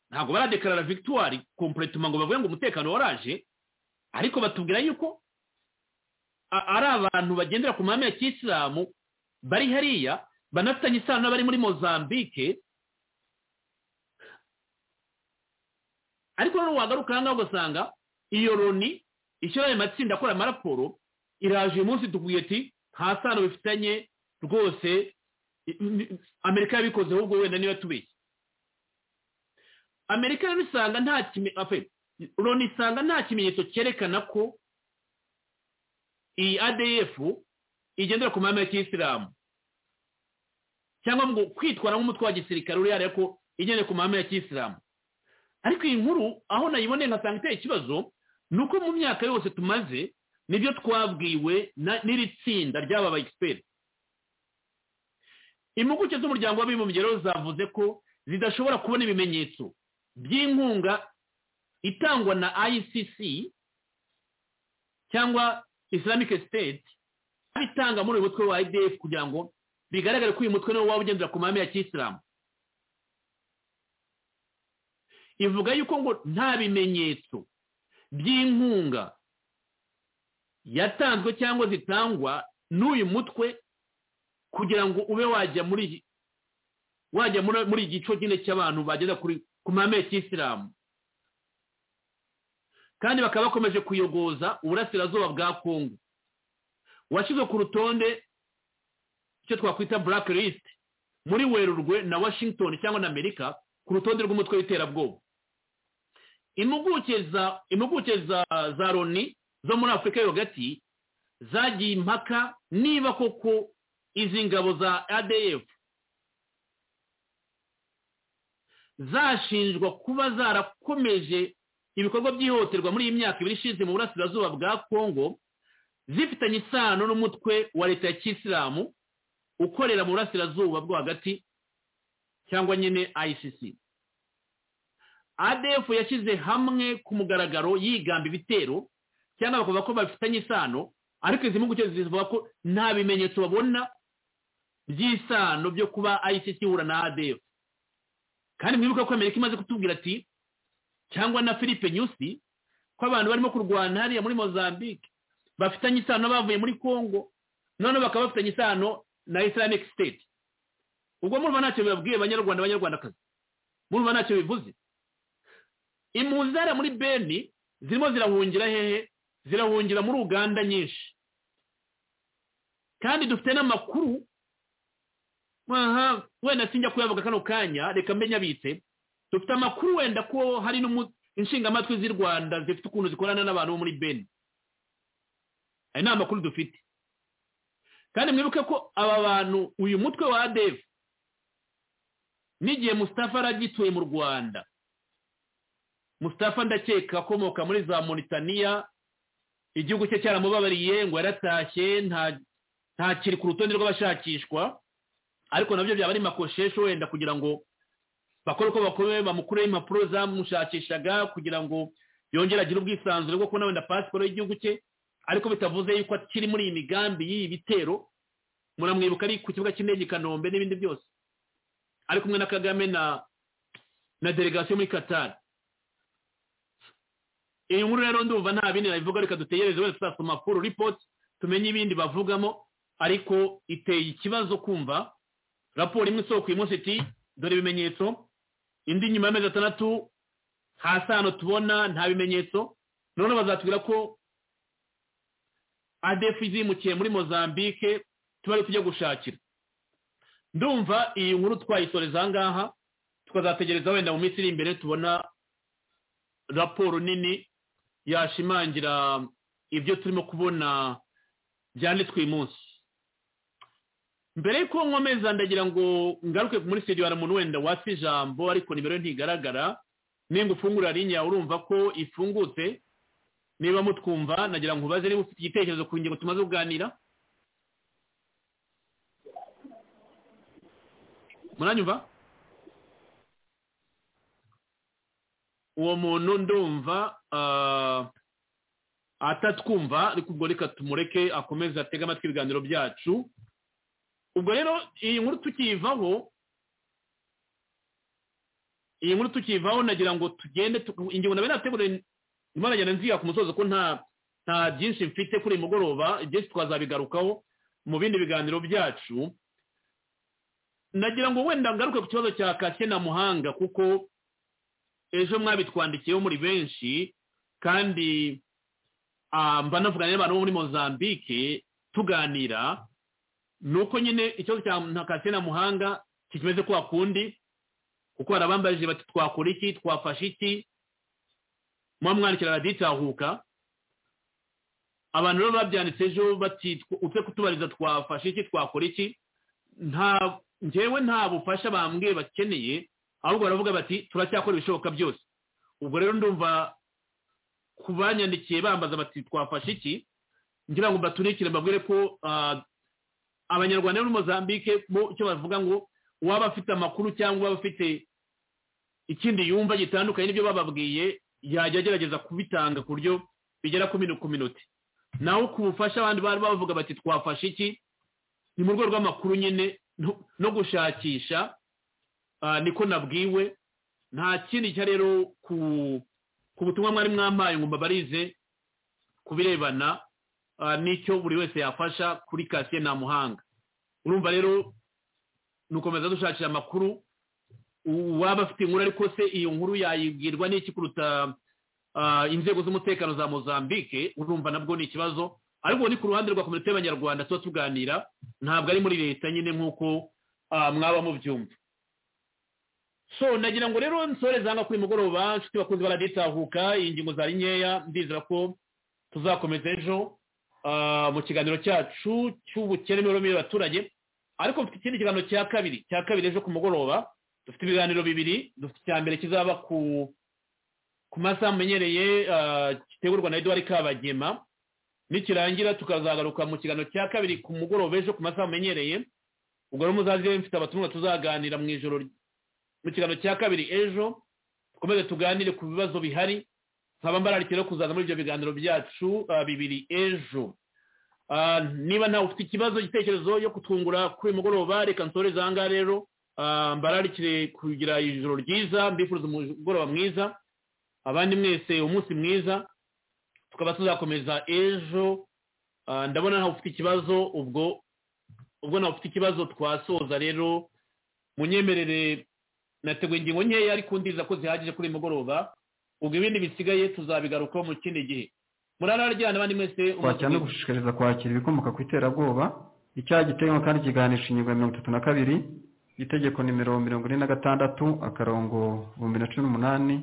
Speaker 3: ntabwo baradekarara victoire kompuretuma ngo bavuge ngo umutekano waraje ariko batubwira yuko ari abantu bagendera ku mahame ya kisilamu bari hariya banafitanye isano n'abari muri mozambique ariko noneho wagaruka aha ngaha ugasanga iyo loni ishyira ayo matsinda akora amaraporo iraje uyu munsi tuguye ati nta sano bifitanye rwose amerika yabikoze ahubwo wenda niba tubeshye amerika rero isanga nta loni isanga nta kimenyetso cyerekana ko iyi adf igendera ku mahame ya kisilamu cyangwa ngo kwitwara nk'umutwe wa gisirikare uri hariya ko igendera ku mahame ya kisilamu ariko iyi nkuru aho nayiboneye nkasanga iteye ikibazo ni uko mu myaka yose tumaze nibyo twabwiwe n'iri tsinda ry'aba bayisiperi impuguke z'umuryango w'abibumbye rero zavuze ko zidashobora kubona ibimenyetso by'inkunga itangwa na icc cyangwa islamic state itanga muri uyu mutwe wa idf kugira ngo bigaragare ko uyu mutwe niwo waba ugendera ku mahame ya kisilamu ivuga yuko ngo nta bimenyetso by'inkunga yatanzwe cyangwa zitangwa n'uyu mutwe kugira ngo ube wajya muri wajya muri iki gice nyine cy'abantu bageza ku mahame ya kisilamu kandi bakaba bakomeje kuyogoza uburasirazuba bwa kongo washyizwe ku rutonde icyo twakwita burake lisite muri werurwe na washington cyangwa na amerika ku rutonde rw'umutwe w'iterabwoba impuguke za loni zo muri afurika yo hagati zagiye impaka niba koko izi ngabo za adf zashinjwa kuba zarakomeje ibikorwa by'ihohoterwa muri iyi myaka ibiri ishize mu burasirazuba bwa kongo zifitanye isano n'umutwe wa leta ya kisilamu ukorera mu burasirazuba bwo hagati cyangwa nyine icc adf yashyize hamwe ku mugaragaro yigamba ibitero cyangwa bakavuga ko bafitanye isano ariko izi mpuguke zivuga ko nta bimenyetso babona by'isano byo kuba ayisisi ihura na adefu kandi mwibuke ko amerika imaze kutubwira ati cyangwa na philippe nyusi ko abantu barimo kurwana hariya muri mozambique bafitanye isano bavuye muri congo noneho bakaba bafitanye isano na islamic state ubwo murumva ntacyo bibabwiye abanyarwanda abanyarwandakazi murumva ntacyo bivuze impunzi zari muri beni zirimo zirahungira hehe zirahungira muri uganda nyinshi kandi dufite n'amakuru aha wenda sinjya kuyavuga kano kanya reka mbe nyabitse dufite amakuru wenda ko hari inshingamatwi z'i rwanda zifite ukuntu zikorana n'abantu bo muri beni aya ni amakuru dufite kandi mwibuke ko aba bantu uyu mutwe wa adefu n'igihe musitafa aragituye mu rwanda musitafa ndakeka akomoka muri za monitaniya igihugu cye cyaramubabariye ngo yaratashye ntakiri ku rutonde rw'abashakishwa ariko nabyo byaba ari makoshesho wenda kugira ngo bakore uko bakomeye bamukureho impapuro zamushakishaga kugira ngo yongere agire ubwisanzure bwo kubona wenda pasiporo y'igihugu cye ariko bitavuze yuko akiri muri iyi migambi y'iyi bitero muramwibuka ari ku kibuga cy'indege i kanombe n'ibindi byose ari kumwe na kagame na na delegasiyo muri katari iyi nkuru rero ndumva nta bindi nabivuga reka dutegereze wenda tuzasoma amakuru ripoti tumenye ibindi bavugamo ariko iteye ikibazo kumva raporo imwe isoko uyu munsi iti dore ibimenyetso indi nyuma y'amezi atandatu hasi hano tubona nta bimenyetso noneho bazatubwira ko adefu zimukiye muri mozambique tuba ari tujya gushakira ndumva iyi nkuru twayisoreza aha ngaha tukazategereza wenda mu minsi iri imbere tubona raporo nini yashimangira ibyo turimo kubona byanditswe uyu munsi mbere y'uko nkomeza ndagira ngo ngaruke muri studio hari umuntu wenda watse ijambo ariko nimero ye ntigaragara nimba ufungura rinya urumva ko ifungutse niba mutwumva nagira ngo ubaze niba ufite igitekerezo ku ngingo tumaze kuganira muranyumva uwo muntu ndumva atatwumva ariko ubwo reka tumureke akomeze atege amatwi ibiganiro byacu ubwo rero iyi nkuru tukivaho iyi nkuru tukivaho nagira ngo tugende ingingo nabyo nategure nyuma nagenda nziga ku musozo ko nta nta byinshi mfite kuri uyu mugoroba ibyinshi twazabigarukaho mu bindi biganiro byacu nagira ngo wenda ngaruke ku kibazo cya kake na muhanga kuko ejo mwabitwandikiyeho muri benshi kandi mba navuganye n'abantu bo muri mozambique tuganira nuko nyine ikibazo cya ntakase na muhanga kikimeze kwa kundi kuko hari abambarije bati twakora iki twafashe iki muba mwandikira raditahuka abantu rero babyanditse ejo bati upfe kutubariza twafashe iki twakora iki nta ngewe nta bufasha bambwiye bakeneye ahubwo baravuga bati turacyakora ibishoboka byose ubwo rero ndumva ku banyandikiye bambaza bati twafashe iki ngira ngo mbaturikire mbabwire ko abanyarwanda muri mozambique bo icyo bavuga ngo uwaba afite amakuru cyangwa uwaba afite ikindi yumva gitandukanye n'ibyo bababwiye yajya agerageza kubitanga ku buryo bigera ku minota naho ku bufasha abandi bari bavuga bati twafashe iki ni mu rwego rw'amakuru nyine no gushakisha niko nabwiwe nta kindi cya rero ku butumwa mwari mwampaye ngo mbabarize ku birebana n'icyo buri wese yafasha kuri kasiye nta muhanga urumva rero nukomeza dushakira amakuru uwaba afite inkuru ariko se iyo nkuru yayibwirwa n'iki kuruta inzego z'umutekano za mozambique urumva nabwo ni ikibazo ariko ni ku ruhande rwa komite y'abanyarwanda tuba tuganira ntabwo ari muri leta nyine nk'uko mwaba mubyumva so nagira ngo rero nsoreze hano kuri mugoroba inshuti bakunze baraditahuka iyi ngingo zari nkeya ndizera ko tuzakomeza ejo mu kiganiro cyacu cy'ubukene n'uburumire y'abaturage ariko dufite ikindi kiganiro cya kabiri cya kabiri ejo ku mugoroba dufite ibiganiro bibiri dufite icya mbere kizaba ku masaha amenyereye gitegurwa na eduwari kabagema nikirangira tukazagaruka mu kiganiro cya kabiri ku mugoroba ejo ku masaha amenyereye ubwo rero muzaze mfite abatumwa tuzaganira mu ijoro mu kiganiro cya kabiri ejo dukomeze tuganire ku bibazo bihari nkaba mbararikira kuzaza muri ibyo biganiro byacu bibiri ejo niba ntawe ufite ikibazo igitekerezo yo kutwungura kuri uyu mugoroba reka nsoreze aha ngaha rero mbararikire kugira ijoro ryiza mbifuza umugoroba mwiza abandi mwese umunsi mwiza tukaba tuzakomeza ejo ndabona ntawe ufite ikibazo ubwo ubwo nawe ufite ikibazo twasoza rero munyemerere nateguye ingingo nkeya ariko ndiza ko zihagije kuri uyu mugoroba ubwo ibindi bisigaye tuzabigarukaho mu kindi gihe murararyana abandi mwese
Speaker 8: twakira no gushishikariza kwakira ibikomoka ku iterabwoba icyaha giteye kandi kiganisha ingingo ya mirongo itatu na kabiri itegeko nimero mirongo ine na gatandatu akarongo ibihumbi na cumi n'umunani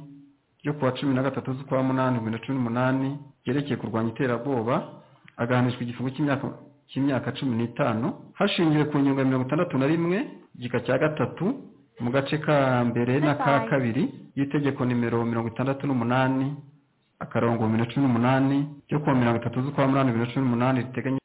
Speaker 8: ryo kuwa cumi na gatatu z'ukwa munani bibiri na cumi n'umunani ryerekeye kurwanya iterabwoba agahanishwa igifungo cy'imyaka cy'imyaka cumi n'itanu hashingiwe ku ngingo ya mirongo itandatu na rimwe igika cya gatatu mu gace ka mbere n'aka kabiri y'itegeko nimero mirongo itandatu n'umunani akarongo bibiri na cumi n'umunani ryo kuwa mirongo itatu z'ukwa munani bibiri na cumi n'umunani riteganya